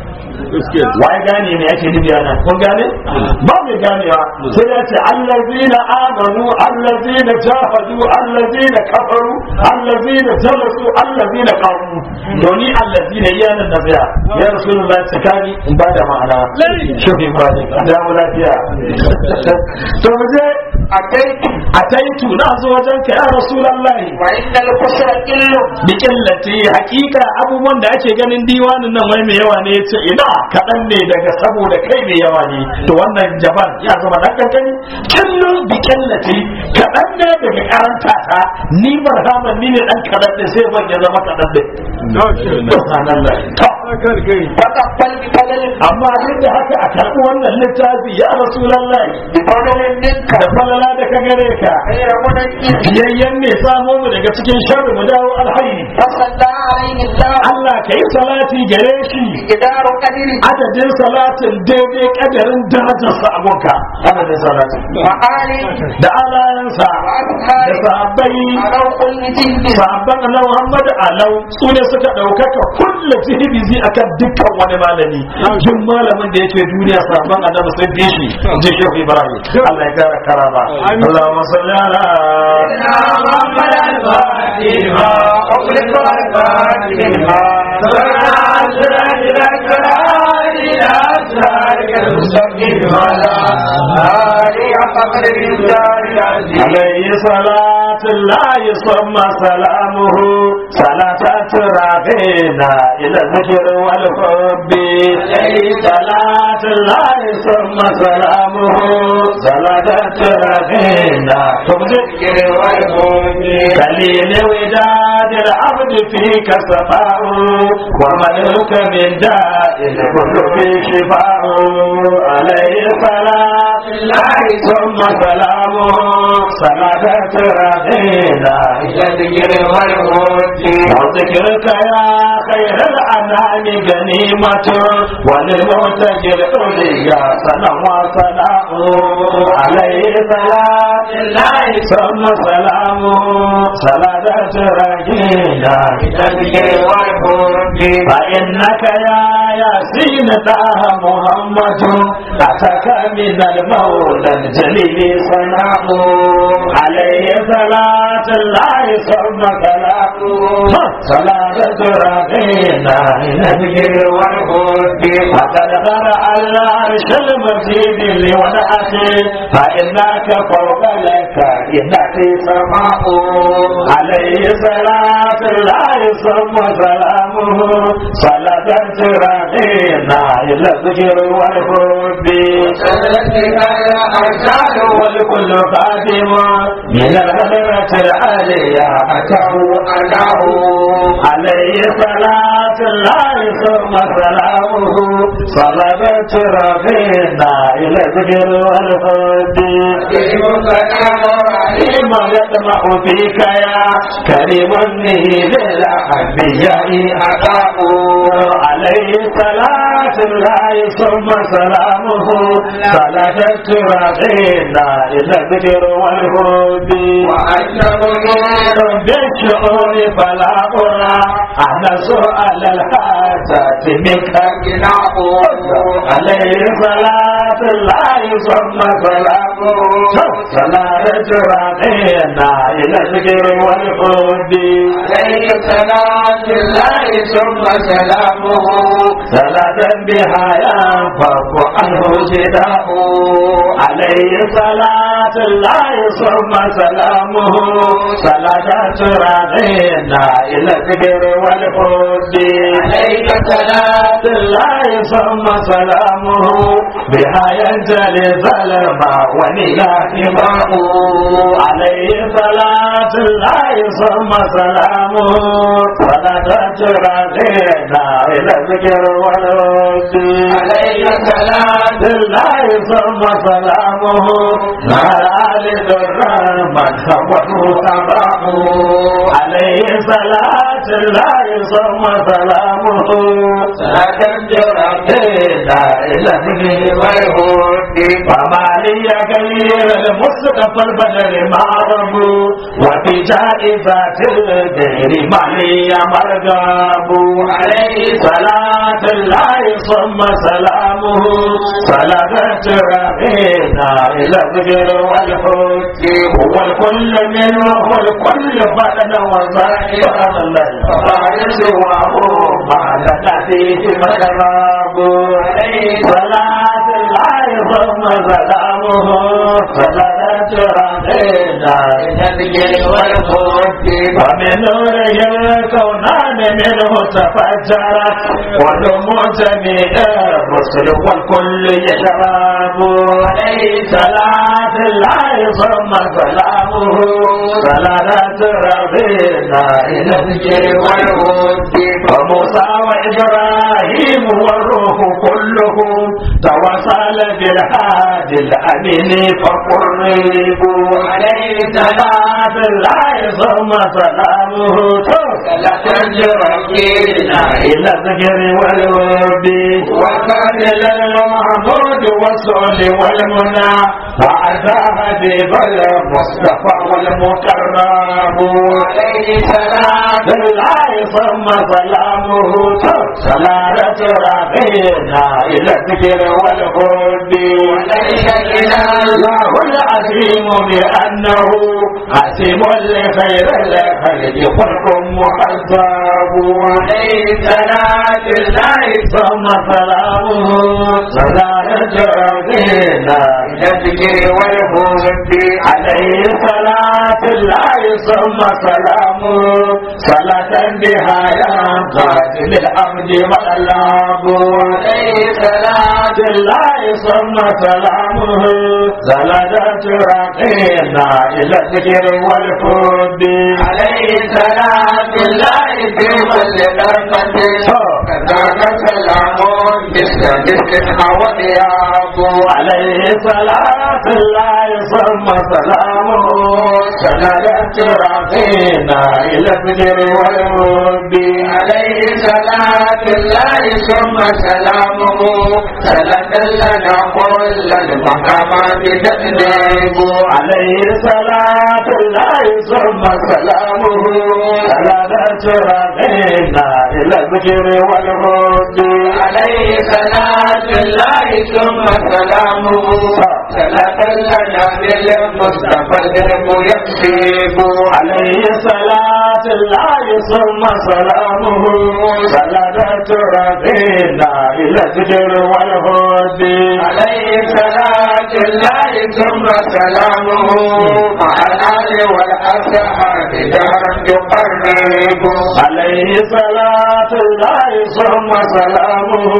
waye gane me ake nufi ana kun gane ba mai ganewa sai ya ce allazina amanu allazina jahadu allazina kafaru allazina jalasu allazina qamu doni allazina yana nabiya ya rasulullahi tsakani in ba da ma'ana shi ba ne da mu lafiya to mu je أتيت ataitu na zo wajen ka ya rasulullahi وإن الكسر قل bi killati hakika abubuwan da ake ganin diwanin nan wai mai yawa ne yace ina kaɗan ne daga saboda kai mai yawa ne to wannan jaban ya zama dan kankani killu bi killati kaɗan ne daga karanta ta ni barhaman ni ne dan kaɗan ne sai ban ya zama kaɗan ne subhanallah فتقبل بفضل amma duk da haka a karɓi wannan littafi ya rasulullahi بفضل منك da falala da ka gare ka غير منجم biyayyen ne samo mu daga cikin sharri mu dawo alhaini فصلى عليه الله Allah ka yi salati gare shi جدار قدره adadin salatin daidai kadarin darajarsa a gunka adadin salatin وآله da alayansa da وأصحابه sahabbai على كل جند sahabban na Muhammad alau su ne suka ɗaukaka kulle jihibizi akan dukkan wani malami duk malamin da yake duniya sahabban annabi sun fi shi ji shehu Ibrahim Allah ya kara karama Allahumma salli ala محمد الفاتحة أغلق الفاتحة عليه صلاة الله ثم سلامه صلاة تراغينا إلى الذكر والحب عليه صلاة الله ثم سلامه صلاة تراغينا الذكر والحب كليل وداد العبد فيك صفاء وملك من داء القلوب شفاء عليه صلاة الله ثم سلامه صلاة رضينا إلى الذكر والحب وذكرك يا خير الأنام غنيمة وللمعتج الأولياء سنة وصلاة عليه صلاة الله ثم سلامه صلاة رجينا إلى الذكر والحب فإنك يا ياسين طه محمد أتاك من المولى الجليل صنعه عليه صلاة الله ثم سلامه صلاة ربنا إلى الذكر والحب فقد غرى العرش المجيد لودعته فإنك فوق لك إنك سماء عليه صلاة الله ثم سلامه صلاة ربنا إلى الذكر والحب والكل خادم من الغدرة العالية أتاه أتاه عليه صلاة الله ثم سلامه صلبت ربنا إلى الذكر والحب ما يطمع فيك يا كريم النيل للأنبياء أتاه عليه صلاة الله ثم سلامه صلاة ربنا إلى الذكر والحب بالشعور فلا أرى أنا سؤال الحاجات منك عليه صلاة الله ثم سلامه صلاة ربنا إلى الذكر والحب عليه صلاة الله ثم سلامه صلاة بها ينفق عنه جداه عليه صلاة الله ثم سلامه صلاة ربنا إلى الذكر والحب عليك صلاة الله ثم سلامه بها ينجلي ظلما ونيا حماه عليه صلاة الله ثم سلامه صلاة ربنا إلى الذكر والحب عليك صلاة الله ثم سلامه مع آل الرحمن حوله أباه عليه صلاة الله ثم سلامه صلاة ربنا إلى الذكر والحب وما لي غير المصطفى البدر معرب وفي جائزة الغير ما لي مرغب عليه صلاة الله ثم سلامه صلاة ربنا إلى الذكر والحب هو الكل منه هو الكل بدن وظاهر الله سواه ما لنا فيه مكراب عليه صلاة الله ثم سلامه صلاة ربنا الذكر والخلد ومن نوره الكونان منه تفجرت ونموت من الرسل والكل يشرب عليه صلاة الله ثم سلامه صلاة ربنا إلى الذكر والخلد وموسى وإبراهيم والروح كلهم توصل بالهادي الأمين فقربوا عليه صلاة الله ثم سلامه ربنا إلى الذكر والورد وكان المحمود والسؤل والمنى وأتاها حبيب المصطفى والمكرم عليه سلام بالله ثم سلامه صلاة ربنا إلى الذكر والهد عليك الإله الله العظيم بأنه حسيم لخير الخلق خلق محسب عليه صلاة الله ثم سلامه صلاة ربنا إلى الذكر والخلد عليه صلاة الله ثم سلامه صلاة بها ينقاد للأمد والألاب عليه صلاة الله ثم سلامه زلدت رقينا إلى الذكر والحب عليه صلاة الله في كل ضربة كذاك سلام مثل مثل ودياب عليه صلاة الله ثم سلامه زلدت رقينا إلى الذكر والحب عليه صلاة الله ثم سلامه سلك لنا كل المقامات تأديب عليه صلاة الله ثم سلامه زلدت رقينا إلى الذكر والحب عليه صلاة الله ثم سلامه سلك لنا بالمصطفى الدرب يكسب عليه صلاة الله ثم سلامه سلدت ربنا إلى الذكر والهد عليه صلاة الله ثم سلامه مع الآل والأصحاب دارا يقرب عليه صلاة الله ثم سلامه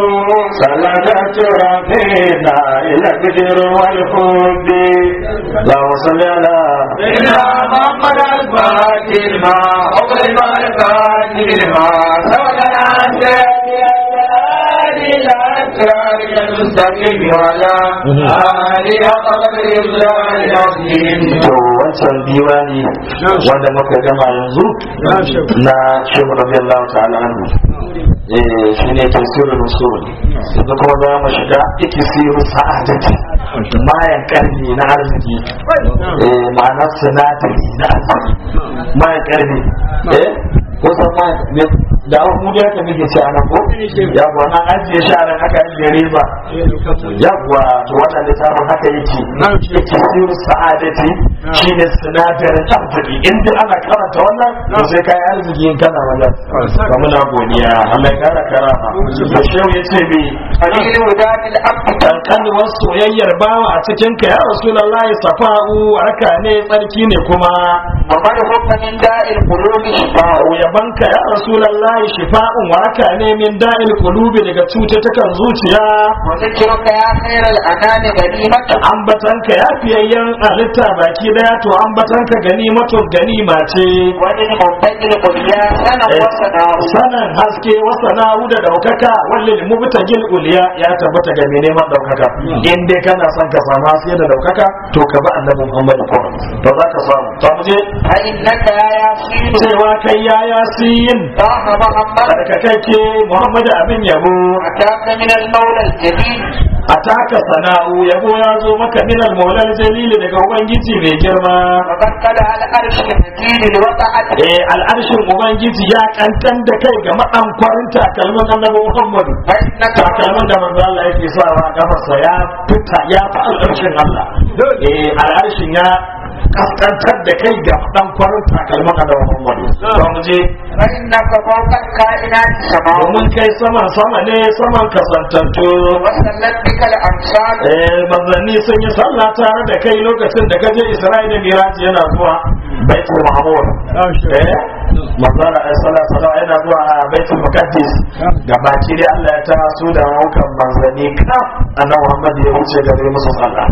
سلدت ربنا إلى الذكر والهد اللهم صل على سيدنا محمد الفاتح لما أغلب الفاتح لما سولنا سيدنا إلى أسرار المستقيم وعلى آله قدر الله العظيم to wancan diwani wanda muka gama yanzu na shehu radiyallahu ta'ala anhu eh shine tafsirul rusul yanzu kuma za mu shiga ikisiru sa'adati mayan karni na arziki eh ma'ana sinadari na arziki mayan karni eh kusan ma da mu da yake muke ci anan ko yawwa nan ajiye shi anan aka ajiye riba yawwa to wannan littafin haka yake yake siru sa'adati shine sinadarin arziki in duk ana karanta wannan to sai kai arziki in kana wannan ba muna godiya Allah ya kara karama to shehu yace me قليل وداد العبد kankanuwar soyayyar bawa a cikin ka ya rasulullahi safa'u waraka ne tsarki ne kuma ومرهق من داء القلوب شفاء Ba'u yabanka ya Rasulullahi shifa'un waraka ne min da'il qulubi daga cututtukan zuciya وذكرك يا خير الأنام غنيمة ambatanka ya fiyayyen halitta baki daya to ambatanka ganimatun ganima ce وللمبتغي القليا سنة وسنة sanan haske wasana'u da daukaka wallil mubtagil uliya ya tabbata ga mai neman daukaka in dai kana son ka samu haske da daukaka to ka bi annabi Muhammad ko to za ka samu to mu je فإنك يا ياسين cewa kai ya yasin طه محمد barkakake Muhammad abin yabo أتاك من المولى الجليل a taka sana'u yabo ya zo maka min al-maulal jalili daga ubangiji mai girma وقد قلع الأرش المجيد لوقعت eh al'arshin ubangiji ya kankan da kai ga madan kwarin takalmin annabi muhammadu فإنك takalmin da manzo Allah yake sawa a kafarsa ya fita ya fi al'arshin Allah eh al'arshin ya kaskantar da kai ga dan kwarin takalman annabi Muhammadu to mu je فإنك فوق الكائنات سماء domin kai saman sama ne saman kasantattu وسلت بك الأمثال eh manzanni sun yi sallah tare da kai lokacin da kaje Isra'ila Miraji yana zuwa Baitul Mahmud eh manzara ai sallah sallah yana zuwa a Baitul Muqaddis gabaci dai Allah ya taso da hukan manzanni kaf annabi Muhammad ya wuce gare musu sallah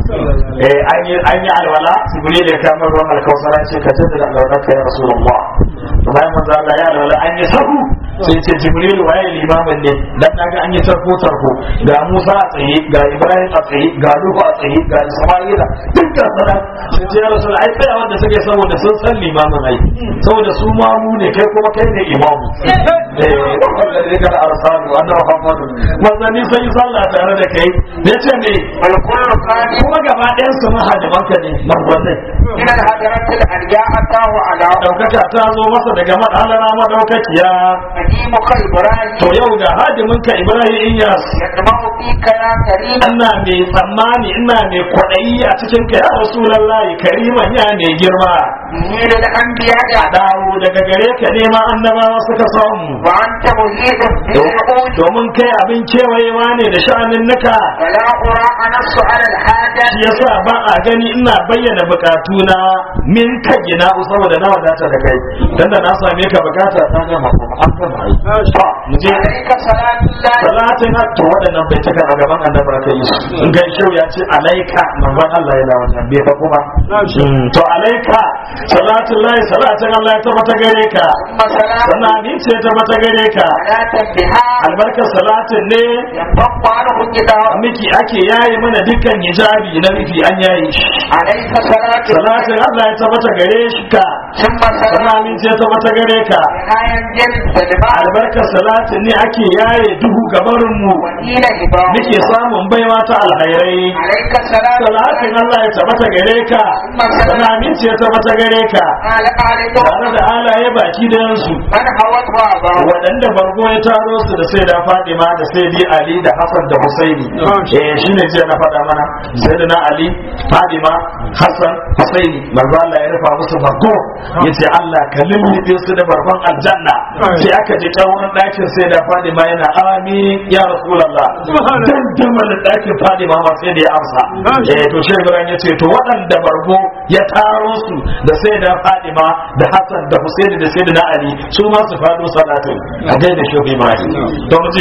eh an yi an yi alwala Jibril ya kama ruwan alkausara ce ka jaddada alwala ka ya Rasulullah to bayan manzo Allah ya alwala an yi sahu sai ce Jibril waye limamin ne dan naga an yi tarko tarko ga Musa a tsaye ga Ibrahim a tsaye ga Nuhu a tsaye ga Isma'ila duk ga sana sai ce ya Rasul ai tsaya wanda suke saboda sun san limamin ai saboda su ma mu ne kai kuma kai ne imamu eh wanda ne kar arsalu annabi Muhammad manzanni sai yi sallah tare da kai ne ce ne والكل كان kuma gaba ɗayan su mahadimanka ne manzanni من الهدرة الأرجاء أتاه على daukaka ta zo masa daga madalana madaukakiya قديمك إبراهيم to yau ga hadiminka Ibrahim Iyas يطمع فيك يا كريم ina mai tsammani ina mai kwaɗayi a cikin ka ya rasulallahi kariman ya mai girma به للأنبياء a dawo daga gare ka nema annabawa suka samu وأنت مهيب بالعقول domin kai abin kewayewa ne da sha'anin nuka ولا أرى أنص على الحاجة shi yasa ba a gani ina bayyana bukatuna min ka gina saboda na wadata da kai dan da na same ka bukata ta gama kuma an gama yi to mu je عليك صلاة الله salatin to waɗannan bai taka a gaban annabi aka yi su in ga shau ya ce alaika manzon Allah ya lawa nan bai fa kuma Mm, to alaika salatin lahi salatin Allah ya tabbata gare ka ثم صلاة sannan amince ya tabbata gare ka صلاة بها albarkar salatin ne ينطق عنه الكتاب miki ake yaye mana dukkan hijabi na rufi an yaye shi عليك صلاة salatin Allah ya tabbata gare shi ka ثم sannan صلاة amince ya tabbata gare ka بها ينجل سلمان albarkar salatin ne ake yaye duhu gabarin mu ودين إبراهيم muke samun baiwa ta alhairai عليك صلاة salatin Allah ya tabbata gare ka sana aminci ya tabbata gare ka قال قال tare da alaye baki da yansu من هوت وأباه waɗanda bargo ya taro su da sai da Fadima da sai di Ali da Hassan da Husaini eh shine jiya na faɗa mana sai da na Ali Fadima Hassan Husaini manzo Allah ya rufa musu bargo yace Allah ka lullube su da barban aljanna sai aka je ta wurin ɗakin sai da Fadima yana amin ya Rasulullah dan da ɗakin Fadima ma sai da ya amsa eh to shi Ibrahim yace to waɗanda bargo ya taro su da sai da Fadima da Hassan da Husaini da sai da Ali su ma su faɗo salatin a gaida shi Ibrahim don je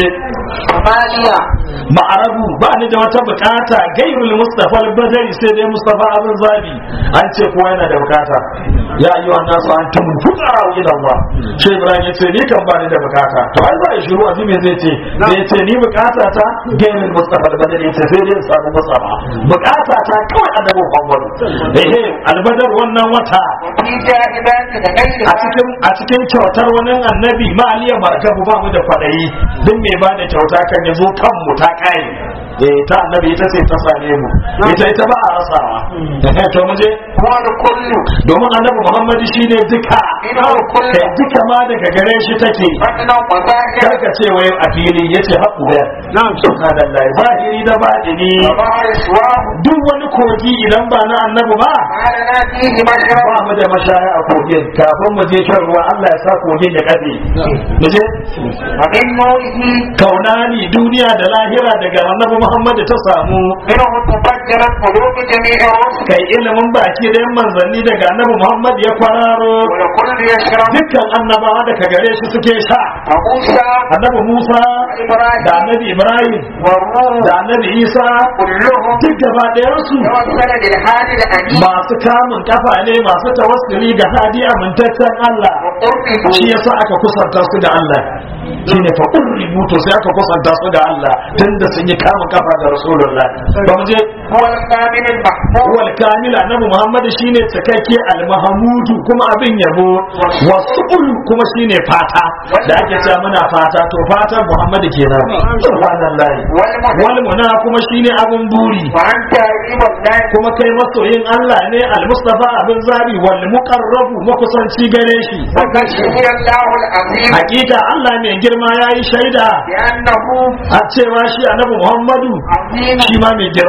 Amaliya ma'arabu ba ni da wata bukata gairul mustafa al-badari sai dai mustafa abin zabi an ce kowa yana da bukata ya yi wa nasu an tun fuqara ila Allah shi Ibrahim ya ce ni kan ba ni da bukata to ai za a shiru azumi zai ce zai ce ni bukata ta gairul mustafa al-badari ya ce sai dai in samu mustafa bukata ta kawai annabi Muhammad ehe al-badar wannan wata fi jahibati da gairi a cikin a cikin kyautar wani annabi ma aliya markabu ba mu da kwadayi duk mai ba da kyauta kan ya zo kan mu ta kai eh ta annabi ita ce ta same mu ita ita ba a rasawa eh to mu je huwa kullu domin annabi muhammadu shine duka ina kullu kai duka ma daga gare shi take fadna wa zahir karka ce wai a fili yace haƙu da na'am subhanallahi zahiri da batini wa ma'iswa duk wani kogi idan ba na annabi ba ala na fihi mashrab ba mu da mashaya a kogin kafin mu je shan ruwa Allah ya sa kogin ya kafe mu je wa min nurihi kaunani duniya da lahira daga annabi Muhammad ta samu minhu tufajjarat qulubu jami'i rusul kai ilimin baki da yan manzanni daga annabi Muhammad ya kwararo wa kullu yashrab dukkan annabawa daga gare shi suke sha wa Musa annabi Musa Ibrahim da annabi Ibrahim wa Ruh da annabi Isa kulluhum duk gaba ɗayan su tawassala lil hadi al amin masu kamun kafa ne masu tawassuli ga hadi amintaccen Allah wa qurbihi shi yasa aka kusanta su da Allah shine fa qurribu to sai aka kusanta su da Allah tunda sun yi kamun kafa da Rasulullah ba mu je huwa al kamil al mahmud wal kamil annabi Muhammad shine cikakke al mahmudu kuma abin yabo wasul kuma shine fata da ake cewa muna fata to fatan Muhammad kenan subhanallahi wal muhim wal muna kuma shine abin buri wa anta ibn Allah kuma kai masoyin Allah ne al mustafa abin zabi wal muqarrabu makusanci gare shi وقد شهد الله العظيم hakika Allah mai girma yayi shaida بأنه a cewa shi annabi Muhammadu عظيم shi ma mai girma ne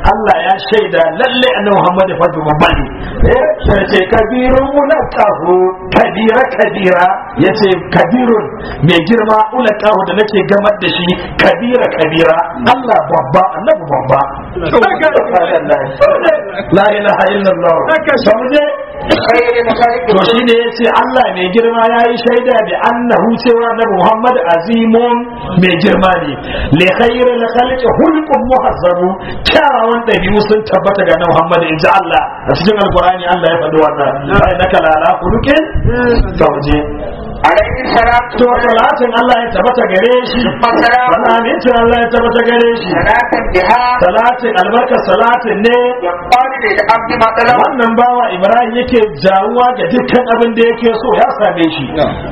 Allah ya shaida lalle annabi Muhammad fa babba ne eh sai ce kabirun mulakahu kabira kabira yace kabirun mai girma ulakahu da nake gamar da shi kabira kabira Allah babba annabi babba la ilaha illallah sauje خير مخالق to shi ne ya ce Allah mai girma ya yi shaida da annahu cewa na Muhammad azimun mai girma ne li khairu la khalqi hulqun muhazzabu kyawawan dabi'u sun tabbata ga Muhammad in ji Allah a cikin alqur'ani Allah ya faɗi wannan ai naka la la khuluqin sauje عليه الصلاة to salatin Allah ya tabbata gare shi والسلام wannan amincin Allah ya tabbata gare shi صلاة بها salatin albarkar salatin ne يقال للعبد مطلب wannan bawa Ibrahim yake jawuwa ga dukkan abin da yake so ya same shi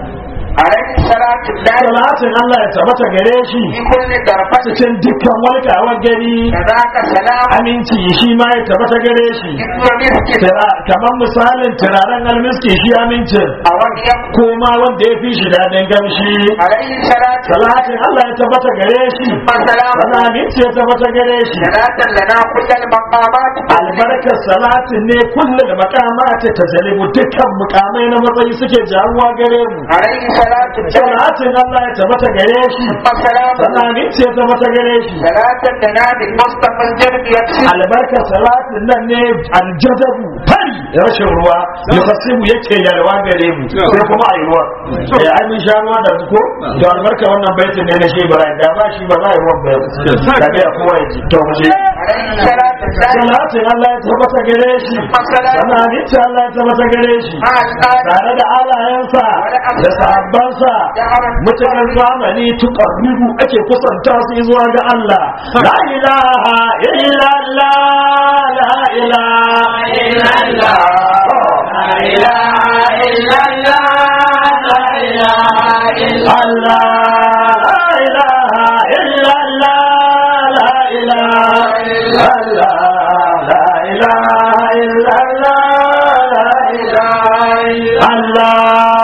عليه الصلاة الله salatin Allah ya tabbata gare shi في كل طرفة cikin dukkan walƙawar gani كذاك سلام aminci shi ma ya tabbata gare shi إذ مسك Tira- kamar misalin turaren almiski shi amincin أو يم ko ma wanda ya fi shi daɗin gamshi عليه الصلاة salatin Allah ya tabbata gare shi والسلام wani aminci ya tabbata gare shi صلاة لنا كل المقامات albarkar salatin ne kullum makamata ta jalibu dukkan mukamai na matsayi suke jawuwa gare mu عليه الصلاة والسلام salatin Allah ya tabbata gare shi والسلام wani aminci ya tabbata gare shi صلاة لنا بالمصطفى الجرد يكسر albarkar salatin nan ne aljadabu fari rashin ruwa ya fasimu yake yalwa gare mu sai kuma a yi ruwa eh ai mun sha ruwa da ko to albarka wannan baitin ne na shi Ibrahim da ba shi ba za a yi ruwan ba da ga kowa ya ji to mu je عليه الصلاة والسلام salatin Allah ya tabbata gare shi sana aminci Allah ya tabbata gare shi مع الآن tare da alayensa da sahabbansa mutanen zamani tuqarribu ake kusanta su zuwa ga Allah la ilaha illallah la ilaha illallah la ilaha illallah la ilaha illallah la ilaha illallah la ilaha illallah la ilaha illallah la ilaha illallah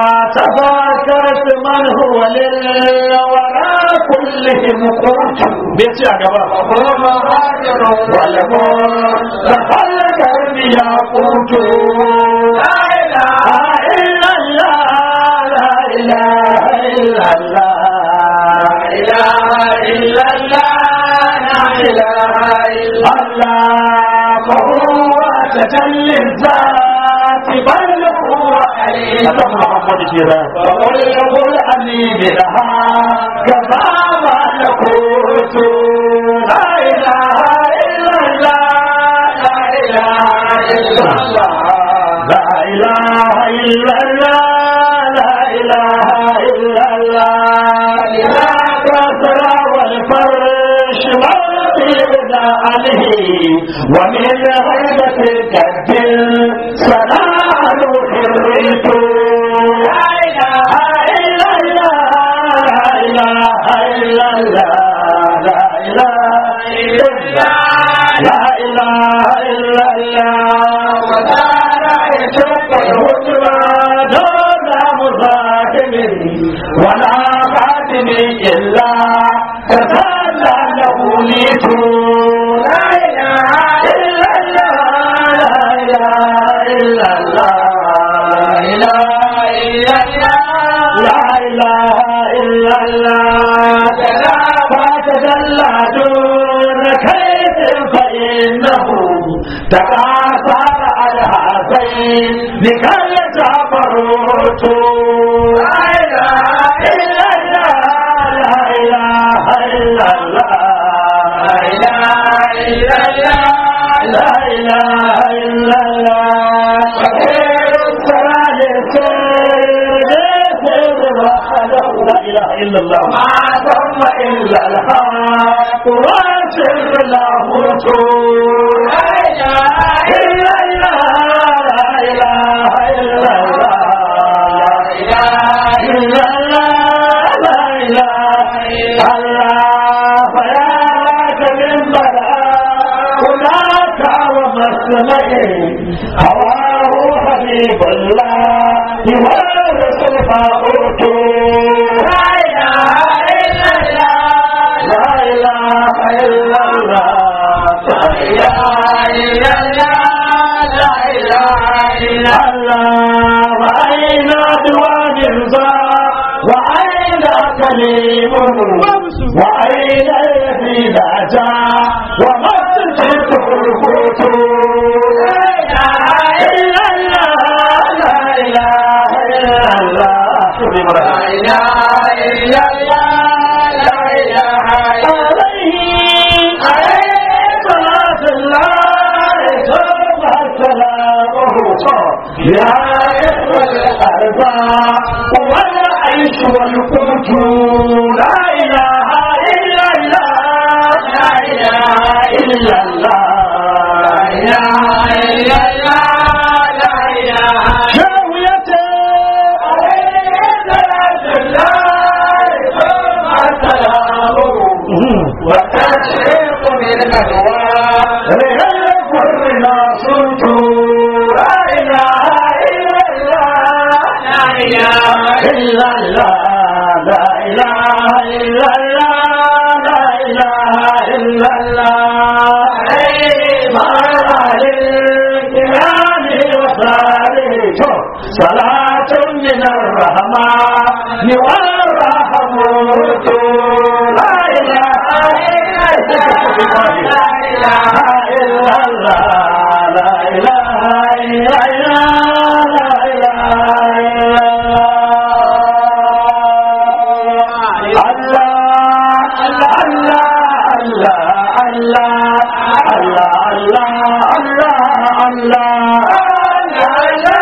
تذكرت من هو للورى كلهم قوت بيتي يا جماعه والموت تخلق يا قوت لا اله الا الله لا اله الا الله لا اله الا الله لا اله الا الله فهو تجلي الذات بل هو عليم محمد كده وقل قل امين لها كما ملكوت لا اله الا الله لا اله الا الله لا اله الا الله لا اله الا الله لا كسر والفرش والطيب عليه ومن غيبة الكد سلام حريت لا إله إلا الله لا إله إلا الله لا إله إلا الله لا إله إلا الله ولا رأيت الهجرة دون مزاحم ولا خاتم إلا تسلى له ليت لا إله إلا الله لا إله إلا الله لا إله إلا الله لا إله إلا الله فتدلى دون كيد فإنه تكاثر على هذين لكي تبروت لا إله إلا الله لا إله إلا الله لا إله إلا الله لا إله إلا الله خير الصلاة سيد سيد وحده لا إله إلا الله ما ثم إلا الحق وسر له لا إله إلا الله لا إله إلا الله لا إله إلا الله لا إله إلا الله فياك من بلاء هناك ومسمعه هواه حبيب الله وارث الفاقوت لا إله إلا الله لا إله إلا الله الله وأين دوام ذا وأين كليمه وأين الذي لا جاء وما تجده الخوت لا إله إلا الله لا إله إلا الله عليه عليه صلاة الله ثم سلامه يا إخوة الأرباب والعيش والقوت لا إله إلا الله لا إله إلا الله لا إله إلا الله شاويته عليه صلاة الله ثم سلامه وتشرق بالأهواء ليكن ناصرت لا إله إلا الله لا إله إلا الله لا إله إلا الله لا إله إلا الله عليه الكرام وصالح صلاة من الرحمن والرحمة لا إله إلا الله لا إله إلا الله لا إله إلا الله لا إله إلا الله الله الله الله الله الله الله الله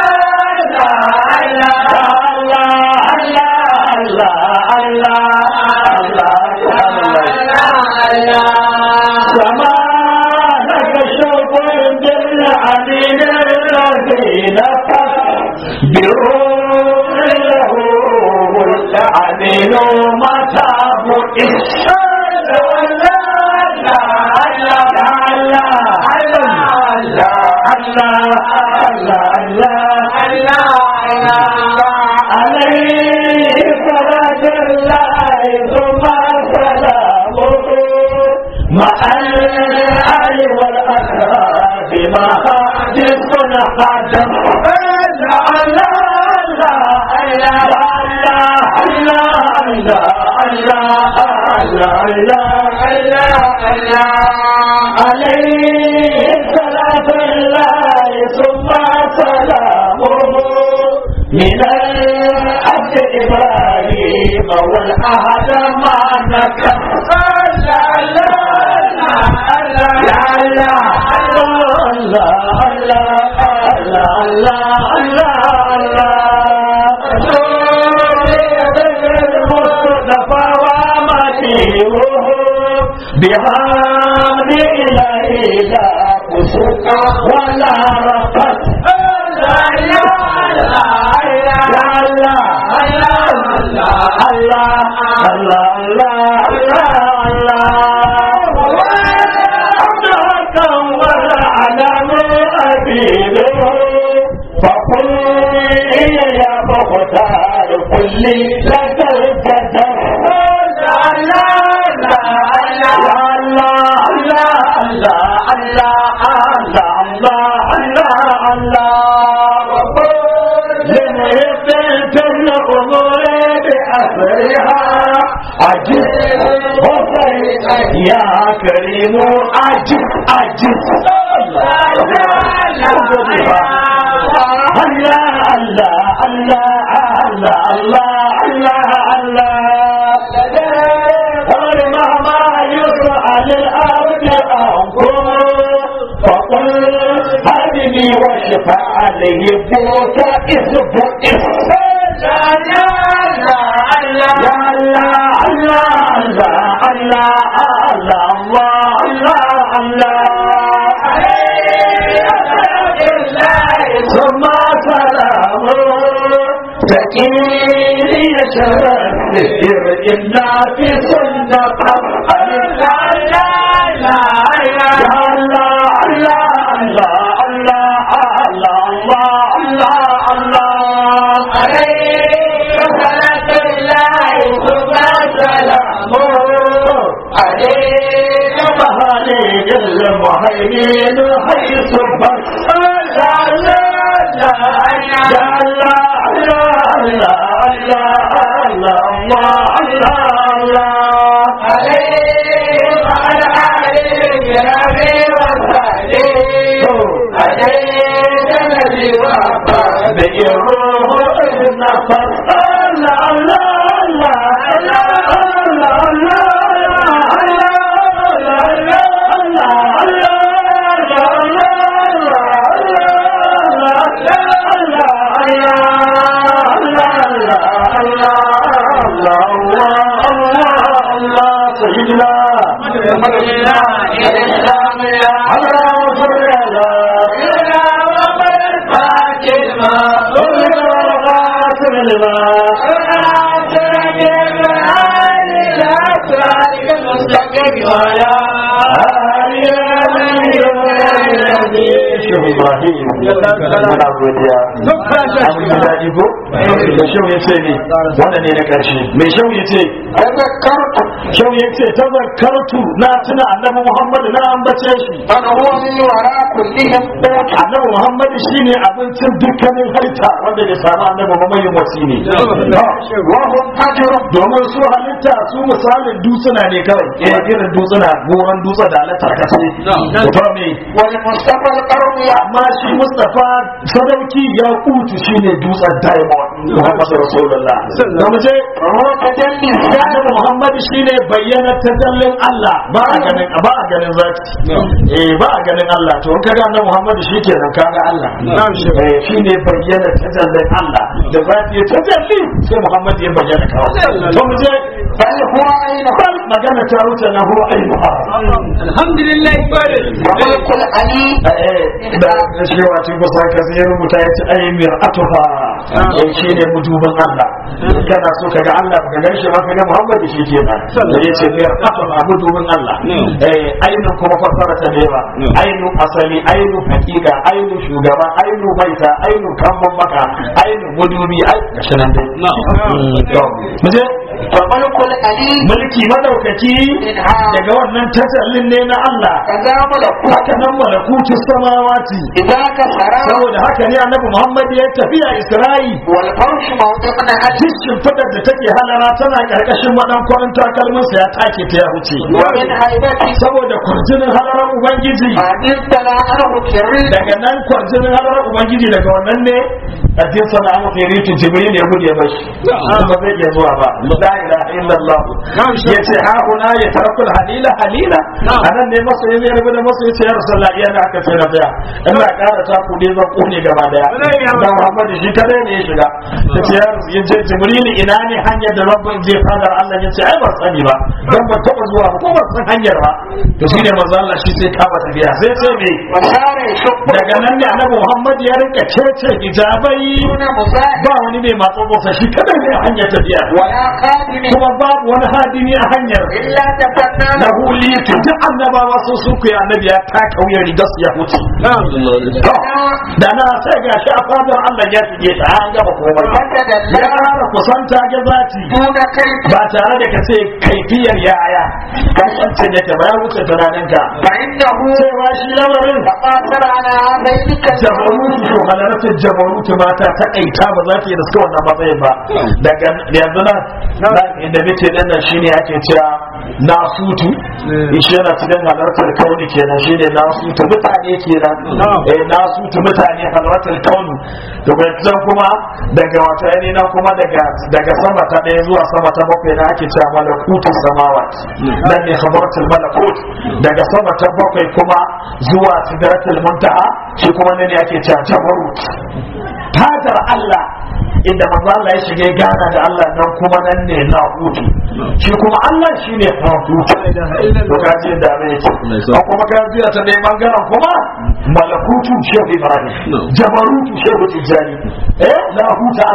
عمل متى بئس عليه صلاة الله ثم سلامه مع الآل والأسرار ما حدث حدث عليه صلاة الله ثم سلامه من العبد إبراهيم والأهد ما نكر لا لا لا لا لا الله الله الله الله الله المصطفى ومديره بحمد إلهي لا كسوك ولا رفت لا لا لا لا لا الله الله الله الله الله والعلم أبيده فقل يا مختار كل لك القدر لا لا لا لا لا لا لا لا لا لا لا لنهبت الأمور بأسرها عجز وفرق يا كريم عجز عجز الله الله الله الله الله الله قل مهما يسأل الأرض أنكم فقل هذه وشفاء عليه بوك إثب إثب لا لا لا لا لا الله الله الله الله الله الله عليه ثم سلامه فكيري شرف إلا في سنة لا لا لا لا الله الله الله الله الله الله الله عليه صلاة الله ثم سلامه عليه مهالي المهيمن حيث بس لا لا لا لا لا لا لا لا الله الله عليه وعلى آله ربي وصحبه عليه الذي وفى بيروح النفس لا لا لا لا لا لا سيدنا الإسلام يا اللهم صل على إلا وقد فاتما غافر لما Shehu Ibrahim muna godiya. Abin da daɗi ko? Da shehu ya ce ne, wanda ne na ƙarshe. Mai shehu ya ce, تذكرت shehu ya ce, tazarkartu na tuna annabi Muhammadu na ambace shi. من هو من وراء كلهم قوت Annabi Muhammadu shine abincin dukkanin halitta wanda ya samu annabi mamayin wasi ne. وهم فجر Domin su halitta su misalin dutsuna ne kawai, eh irin dutsuna, goron dutse da halitta kasai. Mutum ne, والمصطفى القرن amma shi Mustapha sadauki ya kutu shine dutsen diamond Muhammadu Rasulullah da mu je وهو تجلي الذات Annabi Muhammad shine bayyana tajallin Allah ba a ganin ba a ganin zati eh ba a ganin Allah to in kaga Annabi Muhammad shikenan kaga Allah eh shine bayyana tajallin Allah da zati ya tajalli sai Muhammad ya bayyana kawai to mu je بل هو عين bal magana ta wuce na huwa ainuha الحمد لله وملك العلي eh da da shi wato ba sai ka sai rubuta ya ce ai mir'atuha eh shine muduban Allah kana so kaga Allah ka gan shi ma kaga Muhammad shi ke nan da yace mir'atuha muduban Allah eh ainu kuma fasara ta dewa ainu asali ainu hakika ainu shugaba ainu baita ainu kamban maka ainu mudubi ai gashi nan dai to muje وملك العلي mulki madaukaki daga wannan tasallin ne na Allah كذا ملكوت haka nan malakutu samawati إذا كسر saboda haka ne annabi Muhammad ya tafiya Isra'i والفرش موضعنا علي cikin fadar da take halara tana karkashin madan kwarin takalminsa ya take ta ya wuce ومن هيبته saboda kwarjinin halarar ubangiji فمن عنه كريم daga nan kwarjinin halarar ubangiji daga wannan ne addin sana an khiritu jibril ya gudu ya bashi ba zai iya zuwa ba la ilaha illallah yace ha kuna ya tarakul halila halila anan ne masa ya rabu da masa yace ya rasulullah iya da aka ce na tsaya in ba ƙara ta ku zan kone gaba daya dan muhammad shi kadai ne ya shiga yace ya yace jibril ina ne hanyar da rabbin zai fadar Allah yace ai ban sani ba dan ban taba zuwa ba ko ban san hanyar ba to shine manzo Allah shi sai kama tafiya sai sai me وصار يشق daga nan ne annabi Muhammad ya rinka cece hijabai دون مزاحم ba wani mai matso motsa shi kadai ne a hanyar tafiya ولا خادم kuma babu wani hadimi a hanyar إلا تفنى na huli to duk annabawa sun sun kuya annabi ya taka wuyan rigar su ya huce To, da na sai ga shi a fadar Allah ya shige ta an gaba komai ya فتدلى fara kusanta ga zati دون كيف ba tare da ka ce kaifiyar yaya kasance da ta bayan wuce tunaninka فإنه cewa shi lamarin تقاصر على ذلك jabarutu to halartar jabarutu mata ta kaita ba za ta yi da suka wannan matsayin ba daga yanzu nan inda muke nan nan shine ake cewa nasutu shi yana cikin halartar kauni kenan shine nasutu mutane kenan eh nasutu mutane halartar kauni to bai zan kuma daga wata yani nan kuma daga daga sama ta ɗaya zuwa sama ta bakwai na ake cewa malakutu samawat nan ne khabaratul malakut daga sama ta bakwai kuma zuwa sidratul muntaha shi kuma ne ake cewa jabarut fadar Allah inda manzo Allah ya shige gana da Allah nan kuma nan ne na hutu shi kuma Allah shine hutu to kaji da mai yake ko kuma kaji ta dai bangaren kuma malakutu shehu Ibrahim jabarutu shehu Tijani eh la huta Allah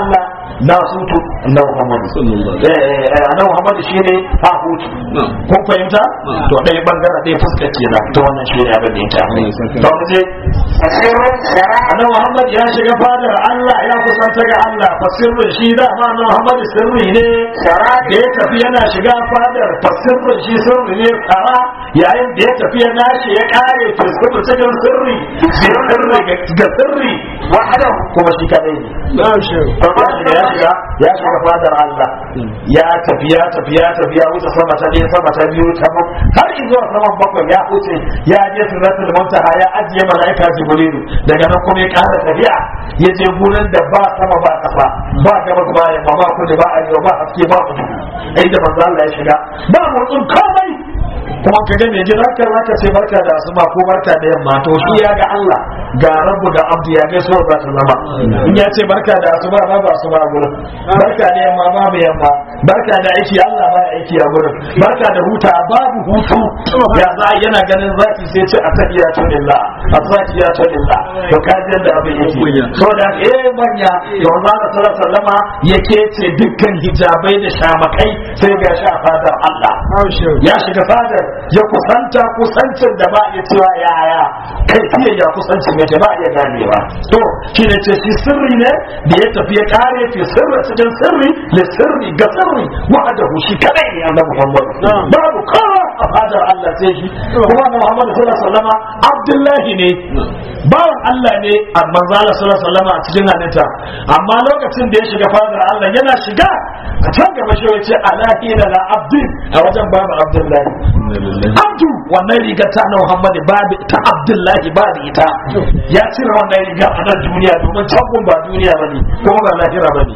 na sutu annabi Muhammad eh eh annabi Muhammad shine ha hutu kun fahimta to dai bangaren dai fuskar kenan to wannan shi ne abin da yake to mu je فسر سرى annabi Muhammad ya shiga fadar Allah ya kusanta ga Allah fa sirrin shi da ma annabi Muhammad sirri ne سرى da ya tafi yana shiga fadar fa sirrin shi sirri ne kara yayin da ya tafi ya nashi ya kare to sirri cikin sirri bi sirri ga sirri وحده kuma shi kadai ne ya shiga ya shiga ya shiga fadar Allah ya tafi ya tafi ya tafi ya wuce sama ta ɗaya sama ta biyu ta mu har zuwa saman bakwai ya wuce ya je siratul muntaha ya ajiye malaika jibrilu daga nan kuma ya ƙara tafiya ya je gurin da ba sama ba kasa ba gabas ba yamma ba kudu ba arewa ba haske ba kudu ai da manzo Allah ya shiga ba motsin komai kuma ka ga mai gidan kan zaka ce barka da asuba ko barka da yamma to shi ya ga Allah ga rabbu da abdu ya ga so za ta zama in ya ce barka da asuba ba ba asuba a gurin barka da yamma ba ba yamma barka da aiki Allah ba aiki a gurin barka da huta babu hutu ya za yana ganin zaki sai ce a tahiya to lillah a tahiya to lillah to ka ji da abin yake so da eh manya to Allah sallallahu alaihi wasallama yake ce dukkan hijabai da shamakai sai ga shi a fadar Allah ya shiga fadar ya kusanta kusancin da ba ya cewa yaya kai fiye ya kusancin ya ba ya ganewa to shi ne ce shi sirri ne da ya tafi ya kare fi sirri cikin sirri le sirri ga sirri wa'adahu shi kadai ne annabi Muhammad babu kowa a fadar Allah sai shi kuma Muhammad sallallahu alaihi wasallama Abdullahi ne bawan Allah ne a manzala sallallahu alaihi wasallama a cikin halitta amma lokacin da ya shiga fadar Allah yana shiga a can gaba shi ya ce alahina la abdin a wajen babu Abdullahi abdu wannan rigar ta na Muhammad babu ta Abdullahi ba da ita ya cire wannan rigar a nan duniya domin can ba duniya bane kuma ba lahira bane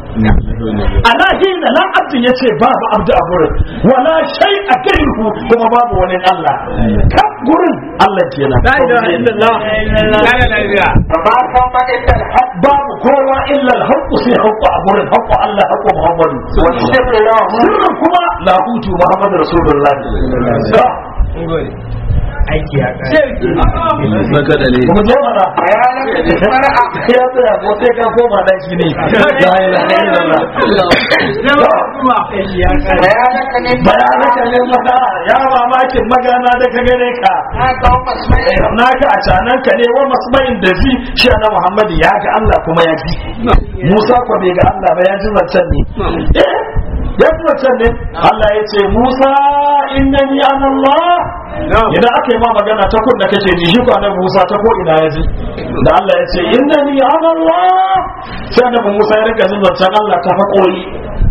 alahina la abdin yace babu abdu a gurin wala shay a gairu kuma babu wani Allah kan gurin Allah kenan la ilaha illallah la ilaha illallah فما ثم إلا الحق babu kowa illa al-haqqu sai haqqu a gurin haqqu Allah haqqu Muhammadu والسر له sirrin kuma lahutu Muhammadu Rasulullah aiki ya kare kuma zo mana بيانا المرأة ya tsaya ko sai ka koma daki ne la ilaha illallah aiki ya kare بيانك من bayanaka ne maka ya mamakin magana da ka gare ka ما قوم اسمعي naka a canan ka ne wa masmain da ji shi na Muhammadu ya ga Allah kuma ya ji Musa ko bai ga Allah ba ya ji zancen ne Eh, ya ji zancen ne Allah ya ce Musa innani ana Allah idan aka yi ma magana ta kun da kake ji shi ko annabi Musa ta ko ina ya ji da Allah ya ce innani ana Allah sai annabi Musa ya rika jin zancen Allah ta haƙori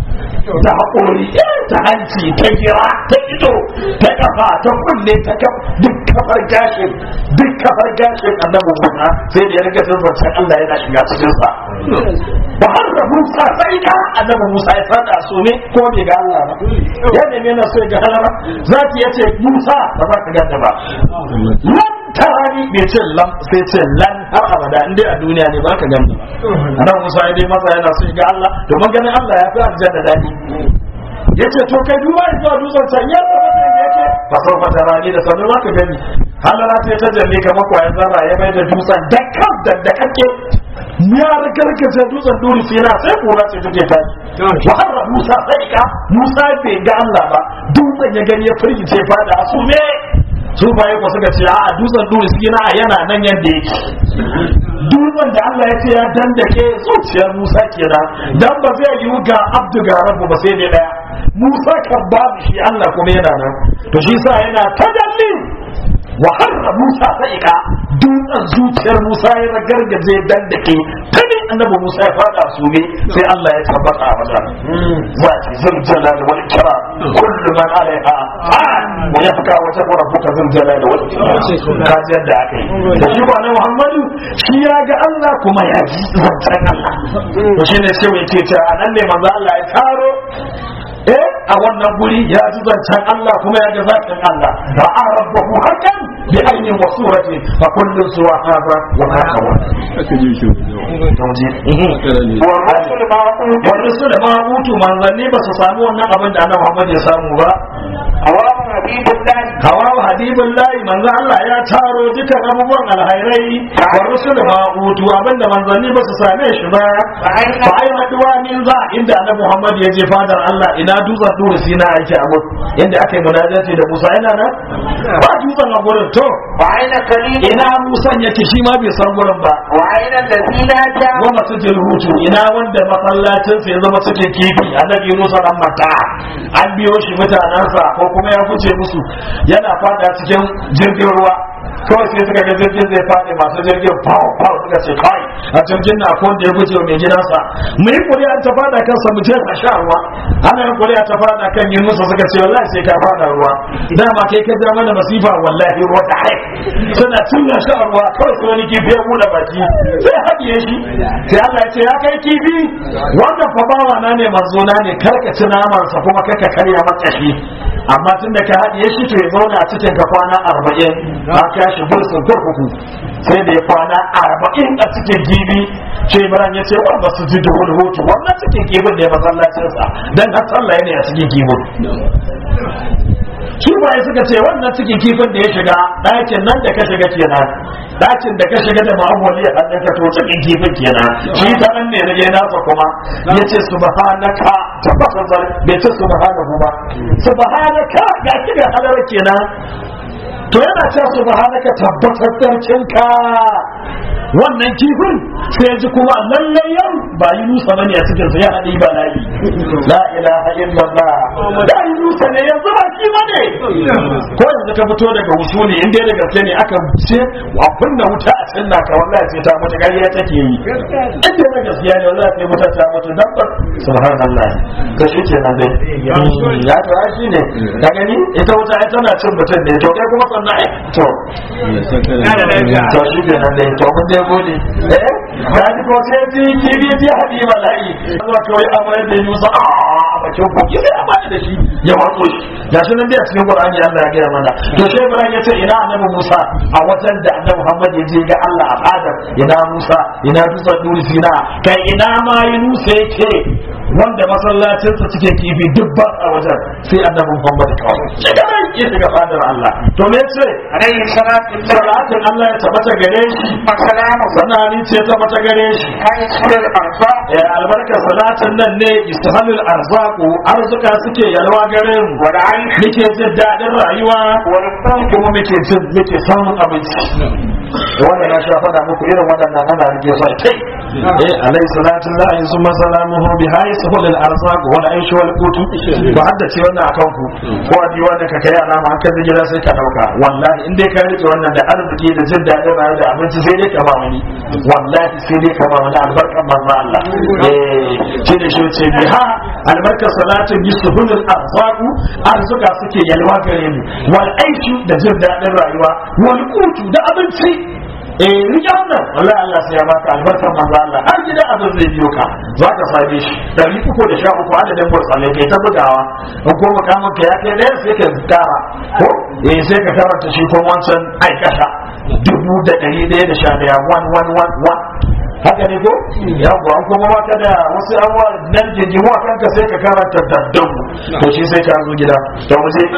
ta haƙori ta hanci ta gira ta ido ta kafa ta kunne ta kaf duk kafar gashin duk kafar gashin annabi Musa sai da ya rika jin zancen Allah yana shiga cikin sa ba har da Musa sai da annabi Musa ya fada su ne ko bai ga Allah ba ya neme na so ya ga halara zaki yace Musa ba za ka ganta ba lan tarani bai ce lan sai ce lan har abada in dai a duniya ne ba ka ganta ba annabi Musa ya dai masa yana so ya ga Allah domin ganin Allah ya fi aljanna dadi yace to kai duba zuwa dutsen can ya zama da yake ba sau fata rani da sanin ka gani halara ta ta jalle kamar kwayan zarra ya mai da dutsen da kan da da kake ya gargaje dutsen duri fira sai kura ce take tashi wa har Musa sai ka Musa bai ga Allah ba dutsen ya gani ya firgice fada a sume su baye ko suka ce a dutsen duri fira yana nan yanda yake dutsen da Allah ya ce ya dandake zuciyar Musa kenan dan ba zai yiwu ga Abdu ga Rabbu ba sai dai daya Musa kan babu shi Allah kuma yana nan to shi sa yana tajalli wa harra Musa sa'ika dutsen zuciyar Musa ya ragargaje dan da ke tani annabi Musa ya fada su ne sai Allah ya tabbata a wajen zati zul jalal wal ikram kullu man alaiha fan wa yabqa wa tabqa rabbuka zul jalal wal ikram ka ji yadda aka yi da shi ba na Muhammadu shi ya ga Allah kuma ya ji zancen Allah to shine sai mai ce a nan ne manzo Allah ya taro eh a wannan guri ya ji zancen Allah kuma ya ga zancen Allah ra'a rabbahu hakan bi ayyin wa surati fa kullu suwa hadha wa hadha wa والرسل معقول wani su da ma mutu manzanni ba su samu wannan abin da annabi Muhammad ya samu ba أوامر حبيب الله hawa wa habibun layi manzo Allah ya taro dukan abubuwan alhairai wa rusul ma utu abinda manzanni ba su same shi ba fa ai maduwa min za inda annabi Muhammad ya je fadar Allah ina dutsen duru sina ake a gurin inda aka yi munajati da Musa ina nan ba dutsen a gurin to وأين كليم ina Musa yake shi ma bai san gurin ba وأين الذي نادى wa masjidil hutu ina wanda masallacin sa ya zama suke kifi annabi Musa dan mata an biyo shi mutanansa ko kuma ya fice musu yana fada cikin jirgin ruwa kawai sai suka ga jirgin zai faɗi masu jirgin fawo fawo suka ce kai a jirgin na ko da ya guje wa mai gidansa mu yi kuri'a ta fada kansa mu je a sha ruwa ana yin kuri'a ta fada kan yin musu suka ce wallahi sai ka fada ruwa dama kai ka ja mana masifa wallahi ruwa da hai suna cinna shi a ruwa kawai sai wani kifi ya buɗe baki sai haɗiye shi sai Allah ya ce ya kai kifi wannan fa bawa na ne manzo na ne karka ci namansa kuma karka karya maka shi amma tun da ka haɗiye shi to ya zauna a cikin ka kwana arba'in ba ka shi bursun kurkuku sai da ya kwana arba'in a cikin gibi ce Ibrahim ya ce wanda su ji da wani hoto wannan cikin kibin da ya masallacinsa dan har sallah ne a cikin kibin shi ba suka ce wannan cikin kifin da ya shiga ɗakin nan da ka shiga kenan ɗakin da ka shiga da ma'amuli a hannun ka to cikin kifin kenan shi ta nan ne na je nasa kuma ya ce subhanaka tabbatar zar bai ce subhanahu ba subhanaka ga ki da halar kenan to yana ce subhanaka tabbatar sarkinka wannan kifin sai ji kuma lallai yau ba yi nusa bane a cikin sa ya haɗi ba layi la ilaha illallah da yi nusa ne yanzu ba shi bane ko yanzu ka fito daga usuli in dai da gaske ne aka ce wa kunna wuta a cinna ka wallahi sai ta mutu ƙarya take yi in dai da gaskiya ne wallahi sai wuta ta mutu dabbar subhanallah ka shi ke nan dai ya to ai shi ne ka gani ita wuta ai tana cin mutum ne to kai kuma sannan ai to to shi ke nan dai to mun dai gode eh ka ji ko sai ji kibi ji hadi bala'i zuwa kawai amma yadda yi musa a bakin koki sai a bani da shi ya watso shi ga shi nan dai a cikin qur'ani Allah ya gaya mana to sai Ibrahim ya ce ina annabi Musa a wajen da annabi Muhammad ya je ga Allah a fadar ina Musa ina dutsen duri sina kai ina ma Yunusa yake wanda masallacinsa suke kifi duk ba a wajen sai annabi Muhammad kawai shi da ran ya shiga fadar Allah to me ce عليه الصلاة والسلام salatin Allah ya tabbata gare shi وسلامه sanani ce ta tabbata gare shi حيث الأرزاق ya albarka salatin nan ne istihalul arzaqu arzuka suke yalwa gare mu والعيش muke jin daɗin rayuwa والقوت kuma muke jin muke samun abinci wanda na sha faɗa muku irin waɗannan ana rige su kai eh alai salatu la in summa salamuhu bi hayy sahul al arzaq wal aish wal qut ba hadda ce wannan akan ku ko a diwa da ka kai alama an kan gida sai ka dauka wallahi in dai ka rike wannan da arziki da jin daɗin rayuwa da abinci sai dai ka ba wani wallahi sai dai ka ba wani albarkan manzo Allah eh ce da shi ce bi ha albarka salatu bi sahul al arzaq arzuka suke yalwa gare mu wal aish da jin daɗin rayuwa wal qut da abinci eh rike wannan wallahi Allah sai ya baka albarkar manzo Allah har gidan abin zai biyo ka za ka same shi dari uku da sha uku adadin burtsalai kai ta bugawa in ko makamin ka ya kai ɗaya sai ka kara ko eh sai ka karanta shi ko wancan aikata dubu da ɗari ɗaya da sha ɗaya one one one one haka ne ko yawwa an kuma wata da wasu abuwa nan jinjimu a kanka sai ka karanta daddon to shi sai ka zo gida to mu je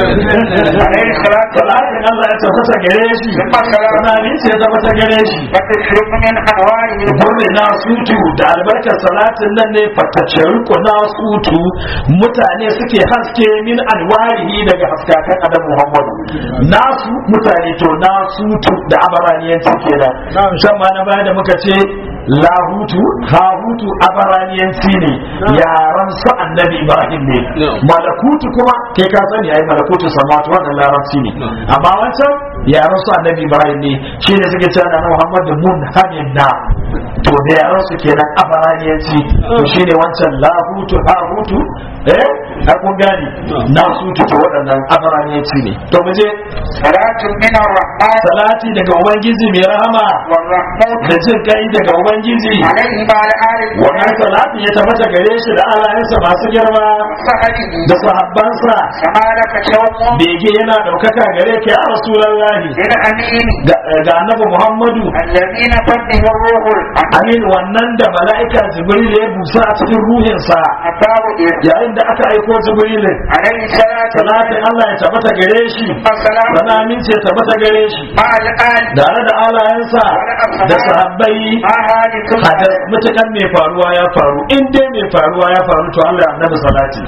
عليه الصلاة والسلام salatin Allah ya tabbata gare shi sanani ce ya tabbata gare shi وتشرب من أنواعه Gurbe na sutu da albarkar salatin nan ne fataccen ku na sutu mutane suke haske min alwarihi daga haskakan adam Muhammadu nasu mutane to na sutu da abaraniyanci kenan shan ma na baya da muka ce lahutu hahutu abaraniyanci ne yaran su annabi Ibrahim ne malakutu kuma kai ka sani ai malakutu samawati wannan larabci ne amma wancan yaran su annabi Ibrahim ne shi ne suke cewa na Muhammadu mun hanin na to da yaran su kenan abaraniyanci to shine wancan lahutu hahutu eh a kun gani na su to waɗannan abaraniyanci ne to mu je صلاة من الرحمن salati daga ubangiji mai rahama والرحمن da jin kai daga ubangiji عليه وعلى آله wannan salati ya tabbata gare shi da alayensa masu girma وصحبه da sahabbansa كما لك شوق bege yana ɗaukaka gare ka ya rasulallahi للأمين ga ga annabi muhammadu الذين فده الروح الأمين amin wannan da mala'ika jibril ya busa a cikin ruhinsa أتاه إذ yayin wanda aka aiko jibrilin عليه الصلاة salatin Allah ya tabbata gare shi والسلام sana aminci ya tabbata gare shi مع الآن tare da alayensa da sahabbai مع هذه hadar mutukan mai faruwa ya faru in dai mai faruwa ya faru to Allah ya annabi salati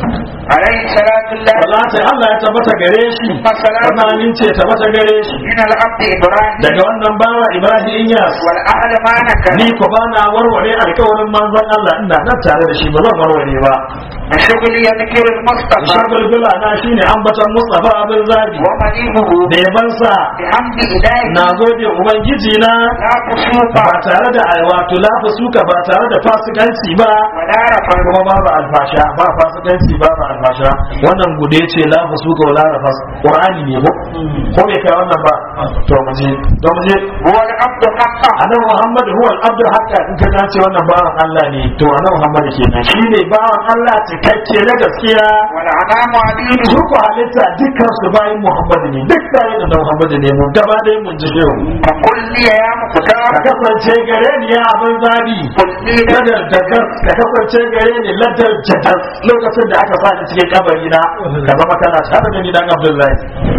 عليه الصلاة الله salati Allah ya tabbata gare shi sana aminci ya tabbata gare shi من العبد إبراهيم daga wannan bawa Ibrahim Inyas والأهل ما نكر ni ko ba na warware alkawarin manzon Allah ina nan tare da shi ba zan warware ba الشغل يذكر المصطفى shagul bila na shine ambaton Mustafa abin zabi ومدينه da yabansa بحمد إلهي na gode ubangiji na لا فسوق ba tare da wato lafa suka ba tare da fasikanci ba ولا رفض kuma babu alfasha ba fasikanci babu alfasha wannan gude ce lafa suka wala rafas qur'ani ne ko ko bai kai wannan ba to mu je to mu je هو العبد حقا annabi muhammad huwa al-abdu haqqa in ka dace wannan bawan Allah ne to annabi muhammad kenan shine bawan Allah cikakke na gaskiya والأنام عبيده su ku halitta dukkan su bayan muhammad ne duk bayan da muhammad ne mu gaba ɗaya mun ji shehu فقل لي يا مختار ka kasance gare ni ya abin zabi قل لي ladar jadas ka kasance gare ni ladar jadas lokacin da aka sani cikin kabari na ka zama kana tare da ni dan abdullahi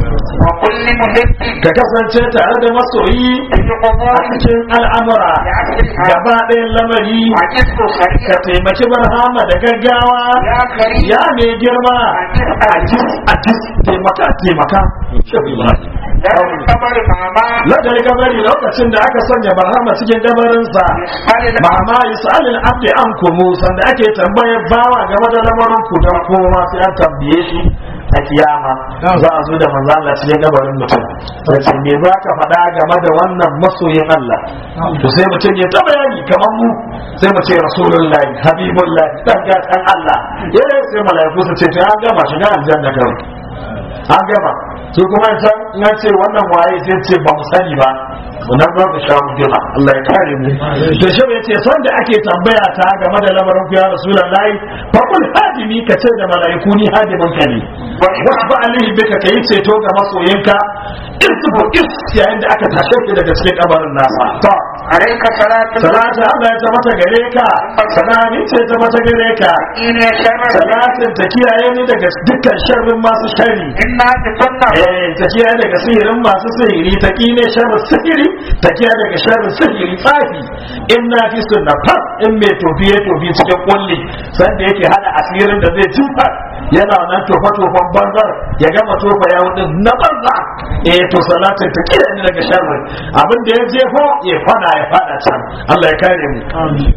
وقل لمحب ka kasance tare da masoyi في a قبور cikin al'amura يعكسها gaba ɗayan lamari وعجزه ka سريعا taimaki barhama da gaggawa يا كريم ya mai girma a jis a jis taimaka taimaka shehu ibrahim لا القمر ماما ladar kabari lokacin da aka sanya barhama cikin kabarinsa يسأل الأمر mama yus'alil abdi an kumu sanda ake tambayar bawa game da lamarin ku don kowa sai an tambaye shi a kiyama za a zo da manzo Allah cikin gabarin mutum sai me za ka faɗa game da wannan masoyin Allah to sai mutum ya ta bayani kamar mu sai mu ce rasulullahi habibullahi dan gatan Allah eh sai malaiku su ce to an gama shiga aljanna kawai an gama su kuma can na ce wannan waye sai ce ba mu sani ba wannan ba mu sha mujima Allah ya kare mu to shi ya ce son da ake tambaya ta game da lamarin ku ya rasulullahi fa kul hadimi ka ce da malaiku ni hadimin ka ne wasu ba alihi bika kai ceto ga masoyinka isbu is yayin da aka tashe ki daga cikin kabarin nasa to عليك صلاة الله salatu Allah ya tabbata gare ka salami ce ta mata gare ka إن شر salatin ta kiyaye ni daga dukkan sharrin masu sharri إنا بكنا eh ta kiyaye daga sihirin masu sihiri ta kine sharrin sihiri ta kiyaye daga sharrin sihiri tsafi in na fi sunna fas in mai tofi ya tofi cikin kulli sanda yake hada asirin da zai tufa yana nan tofa tofan banzar ya gama tofa ya din na banza eh to salatin ta kiyaye ni daga sharrin abin da ya jefo ya fada ya fada can Allah ya kare mu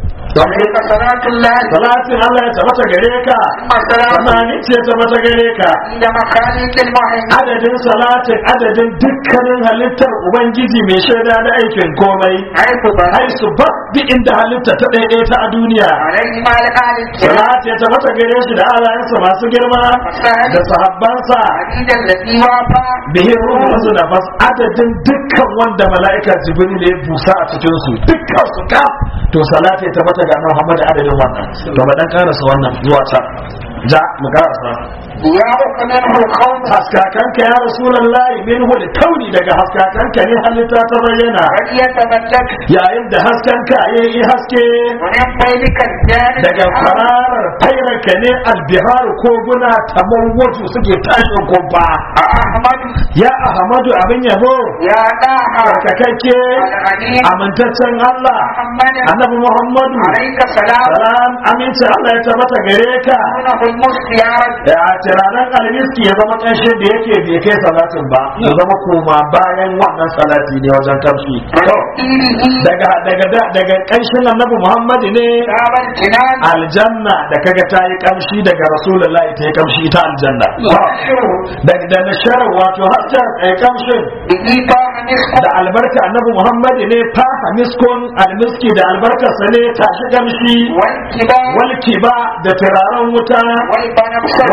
عليك صلاة الله salatin Allah ya tabbata gare ka ثم السلام Samani ce ta mata gare ka عند مخاليق المهيمن adadin salatin adadin dukkanin halittar ubangiji mai shaida da aikin komai حيث بنى ai su ba duk inda halitta ta ɗaiɗaya ta a duniya عليه ما لآل الكرام salati ta mata gare shi da alayensa masu girma da sahabbansa عديد الذي وافى bihin ruhu su nafas adadin dukkan wanda mala'ika jibril ya busa a cikin su dukkan su ka to salati ta mata ga Muhammad adadin wannan to ba dan karasa wannan zuwa can ja mu karasa ضياؤك منه الخوف haskakanka ya rasulullahi minhu da kauni daga haskakanka ne halitta ta bayyana بل يتملك yayin da haskanka ya yi haske ومن بينك الجانب daga fararar fairarka ne albiharu koguna tamar wato suke tashin kumfa أحمد ya ahmadu abin yabo يا داها tsarkakakke الغني amintaccen Allah محمد annabi Muhammadu عليك سلام salam aminci Allah ya tabbata gare ka دونه المسك يا رب ya tiranan almiski ya zama ƙanshin da yake bai kai salatin ba ya zama koma bayan wannan salati ne wajen kamshi to وتأثيره daga daga da- daga ƙanshin annabi Muhammad ne دار الجنان aljanna da kaga ta yi kamshi daga rasulullahi ta yi kamshi ita aljanna وأبشره daga da nashar wato harshen ai kamshin به طاح مسك da albarka annabi Muhammad ne fa miskon almiski da albarkarsa ne tashi kamshi والكبار walki ba da turaren wuta والبنفسر walbana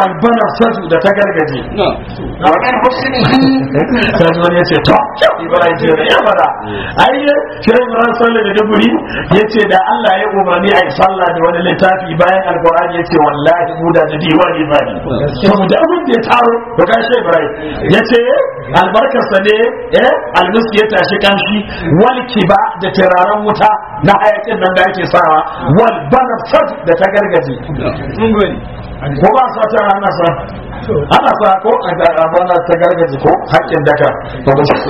banafsatu da ta gargaje ومن حسنه sai wani ya ce to ibrahim ce da ya fada ai shi ibrahim sallah da duburi ya ce da Allah ya umarni a yi sallah da wani littafi bayan alkur'ani ya ce wallahi mu da da diwani ba ne saboda abin da ya taro to ga shi ibrahim ya ce albarkarsa ne eh almiski ya tashi kanshi wal kiba da turaren wuta na hayakin nan da ake sawa wal banafsat da ta gargaje ko ba sa ta ana sa ana sa ko a ga bana ta gargaje ko hakkin daka to ba shi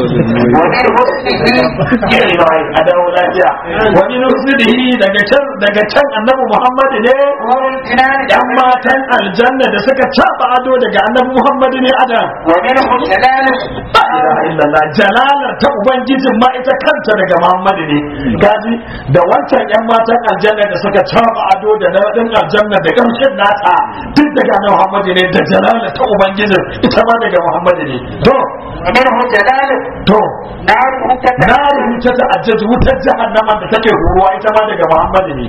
ومن حسنه a dawo lafiya wani nusidihi daga can daga can annabi muhammad ne نور الجنان yan matan aljanna da suka caba ado daga annabi muhammad ne adam ومنه جلاله la ilaha illallah jalalar ta ubangijin ma ita kanta daga muhammad ne gaji da wancan yan matan aljanna da suka caba ado da nadin aljanna da kamshin nata duk daga annabi muhammad ne da jalalar ta ubangijin ita ma daga muhammad ne to ومنه جلاله to ناره na كتاب rubuta ta ajjaji wutar jahannama da take huruwa ita ma daga muhammad ne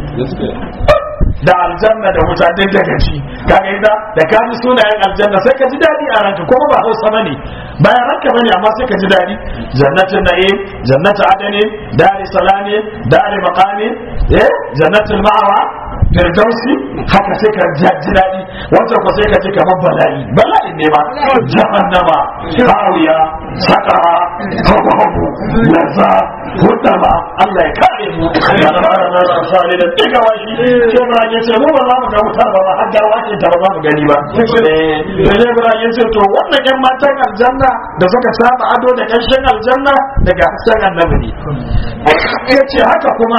da aljanna da wuta duk daga ci kaga ida da ka ji sunayen aljanna sai ka ji dadi a ranka kuma ba hausa bane bayan ranka bane amma sai ka ji dadi jannatin na'im jannatu adani dari salami dari maqami eh jannatul ma'wa firdausi haka sai ka ji ji dadi wancan ko sai ka ji kamar bala'i bala'i ne ma jahannama hawiya sakara hawahu laza hudama Allah ya kare mu ya fara na sali da diga washi ce ba ya ce mu ba za mu ga wutar ba har garwa ce ta ba za mu gani ba eh sai ba ya ce to wannan yan matan aljanna da suka saba ado da kanshin aljanna daga hasken annabi ne ya ce haka kuma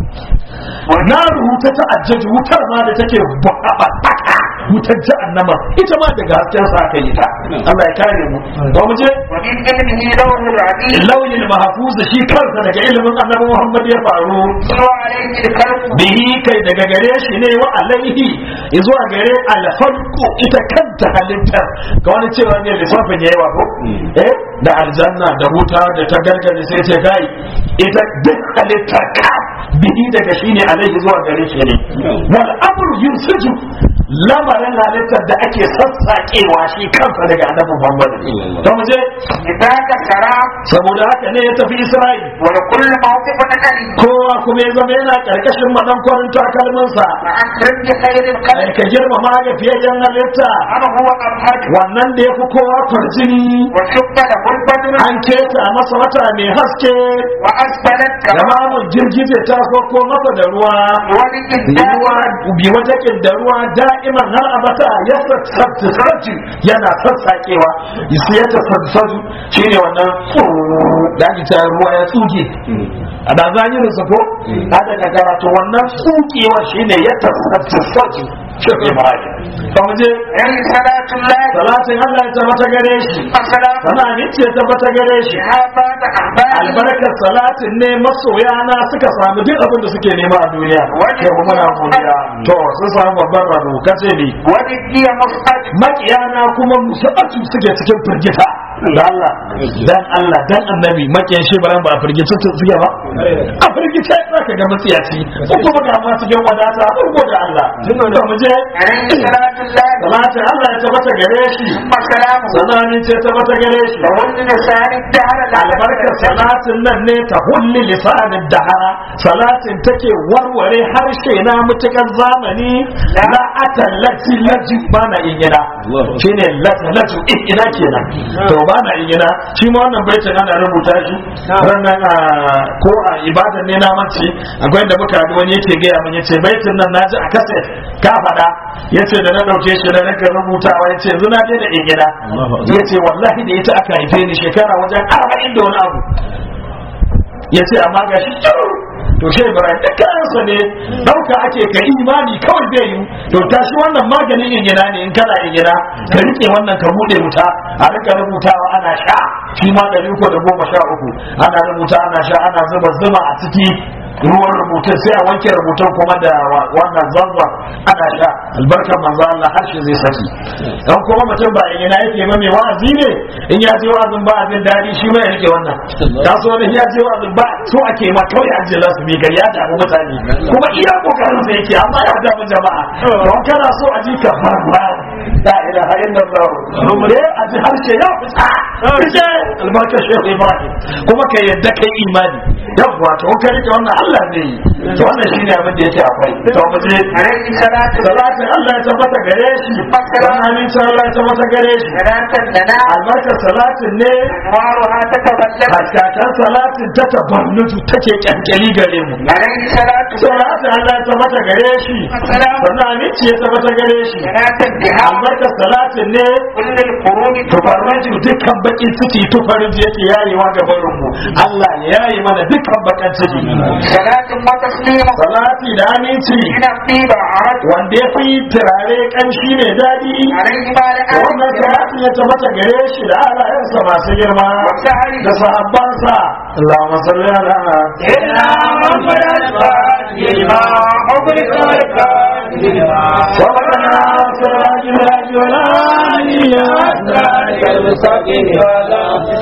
na rubuta ta ajjaji wutar ma da take babbaka wutar jahannama ita ma daga hasken sa aka yi ta Allah ya kare mu ba mu je ومن علمه لوح العظيم lauyin mahfuz shi kansa daga ilimin annabi Muhammad ya faru وعليه الكلب bihi kai daga gare shi ne wa alaihi zuwa gare alfarku ita kanta halittar ga wani cewa ne lissafin yayi wa ko eh da aljanna da wuta da ta gargaje sai ce kai ita duk halittar ka bihi daga shi ne alaihi zuwa gare shi ne wal amru yunsiju lamarin halittar da ake sassaƙewa shi kansa daga annabi Muhammad to mu je لذاك سرى saboda haka ne ya tafi Isra'il ولكل موقف علي kowa kuma ya zama yana karkashin madankwarin takalminsa وأكرم بخير ai الخلق ka girmama ga fiyayyen halitta أنا هو أبهج wannan da ya fi kowa kwarjini وشق له البدر an keta masa wata mai haske وأسفلت da كما mamun girgije ta sauko masa da ruwa ولد ruwa الدار bi wajakin da ruwa da'iman har abata ya sassarci yana sassaƙewa isi ya tasassaju shi ne wannan da ake cewa ruwa ya tsuge a da zahirin sa ko a daga karatu wannan tsugewa shi ne ya tasassaju shi ne ba ne mu je عليه صلاة الله salatin Allah ya tabbata gare shi وسلام sana amince ya tabbata gare shi هذا أحبابي albarkar salatin ne masoya na suka samu duk abin da suke nema a duniya Wani- ke kuma na godiya to sun samu babban rabo kace ne ولدي مصعد makiyana kuma musabatu suke cikin firgita da Allah dan Allah dan annabi makiyan shi baran ba a firgita su suke ba a firgita zaka ga matsiyaci ko kuma ga ma cikin wadata ko da Allah to mu je عليه صلاة الله salatin Allah ya tabbata gare shi ثم سلامه sananin ce tabbata gare shi وهن لسان الدهر albarkar salatin nan ne ta hulli lisanin dahara salatin take warware harshe na mutukar zamani la atallati laju ba na ingina shine latalatu ingina kenan to ba na ingina shi ma wannan baitin ana rubuta shi ranar a ko a ibadan ne na mace akwai da muka haɗu wani yake gaya min yace baitin nan naji a kaset ka faɗa yace da na ɗauke shi da nake rubutawa yace yanzu na daina ingina yace wallahi da ita aka haife ni shekara wajen arba'in da wani abu ya ce amma ga shi to shi ibrahim da kayansa ne dauka ake ka imani kawai zai yi to tashi wannan maganin ingina ne in kana ingina ka rike wannan ka bude wuta a rika rubutawa ana sha shi ma ɗari uku da goma sha uku ana rubuta ana sha ana zuba zuma a ciki ruwan rubutun sai a wanke rubutun kuma da wa- wannan zanzan ana sha albarkar manzo Allah harshe zai saki dan kuma mutum ba ina yake ba mai wa'azi ne in ya je wa'azin ba abin dadi shi ma ya rike wannan ta so ne ya je wa'azin ba so ake ma kawai an je lasu bi ya damu mutane kuma iya kokarin sa yake amma ya damu jama'a don kana so a ji ka farwa la ilaha illallah ne a ji harshe ya fita fice albarkar shehu ibrahim kuma ka yadda kai imani yawwa to ka rike wannan Allah ne yi to wannan shine abin da yake akwai to mu je alaihi salatu salatin Allah ya tabbata gare shi wannan amincin Allah ya tabbata gare shi salatan lana albarkar salatin ne anwaruha tatafallaq haskakan salatin ta tabarnutu take kyankyali gare mu alaihi salatu salatin Allah ya tabbata gare shi sannan aminci ya tabbata gare shi salatan biha albarkar salatin ne kullul quruni tufarraju dukkan bakin ciki tufarraju yake yayewa ga barinmu Allah ya yaye mana dukkan bakan ciki salatin wa taslima salati da aminci ina tiba arad wanda ya fi turare kanshi ne daɗi alaihi ma la wannan salatin ya tabbata gare shi da alayensa masu girma da sahabbansa Allahumma salli ala إلا محمد الفاتح لما أغلق والكاتب لما وبنا سراج الهدي والآلي أسرارك المستقيم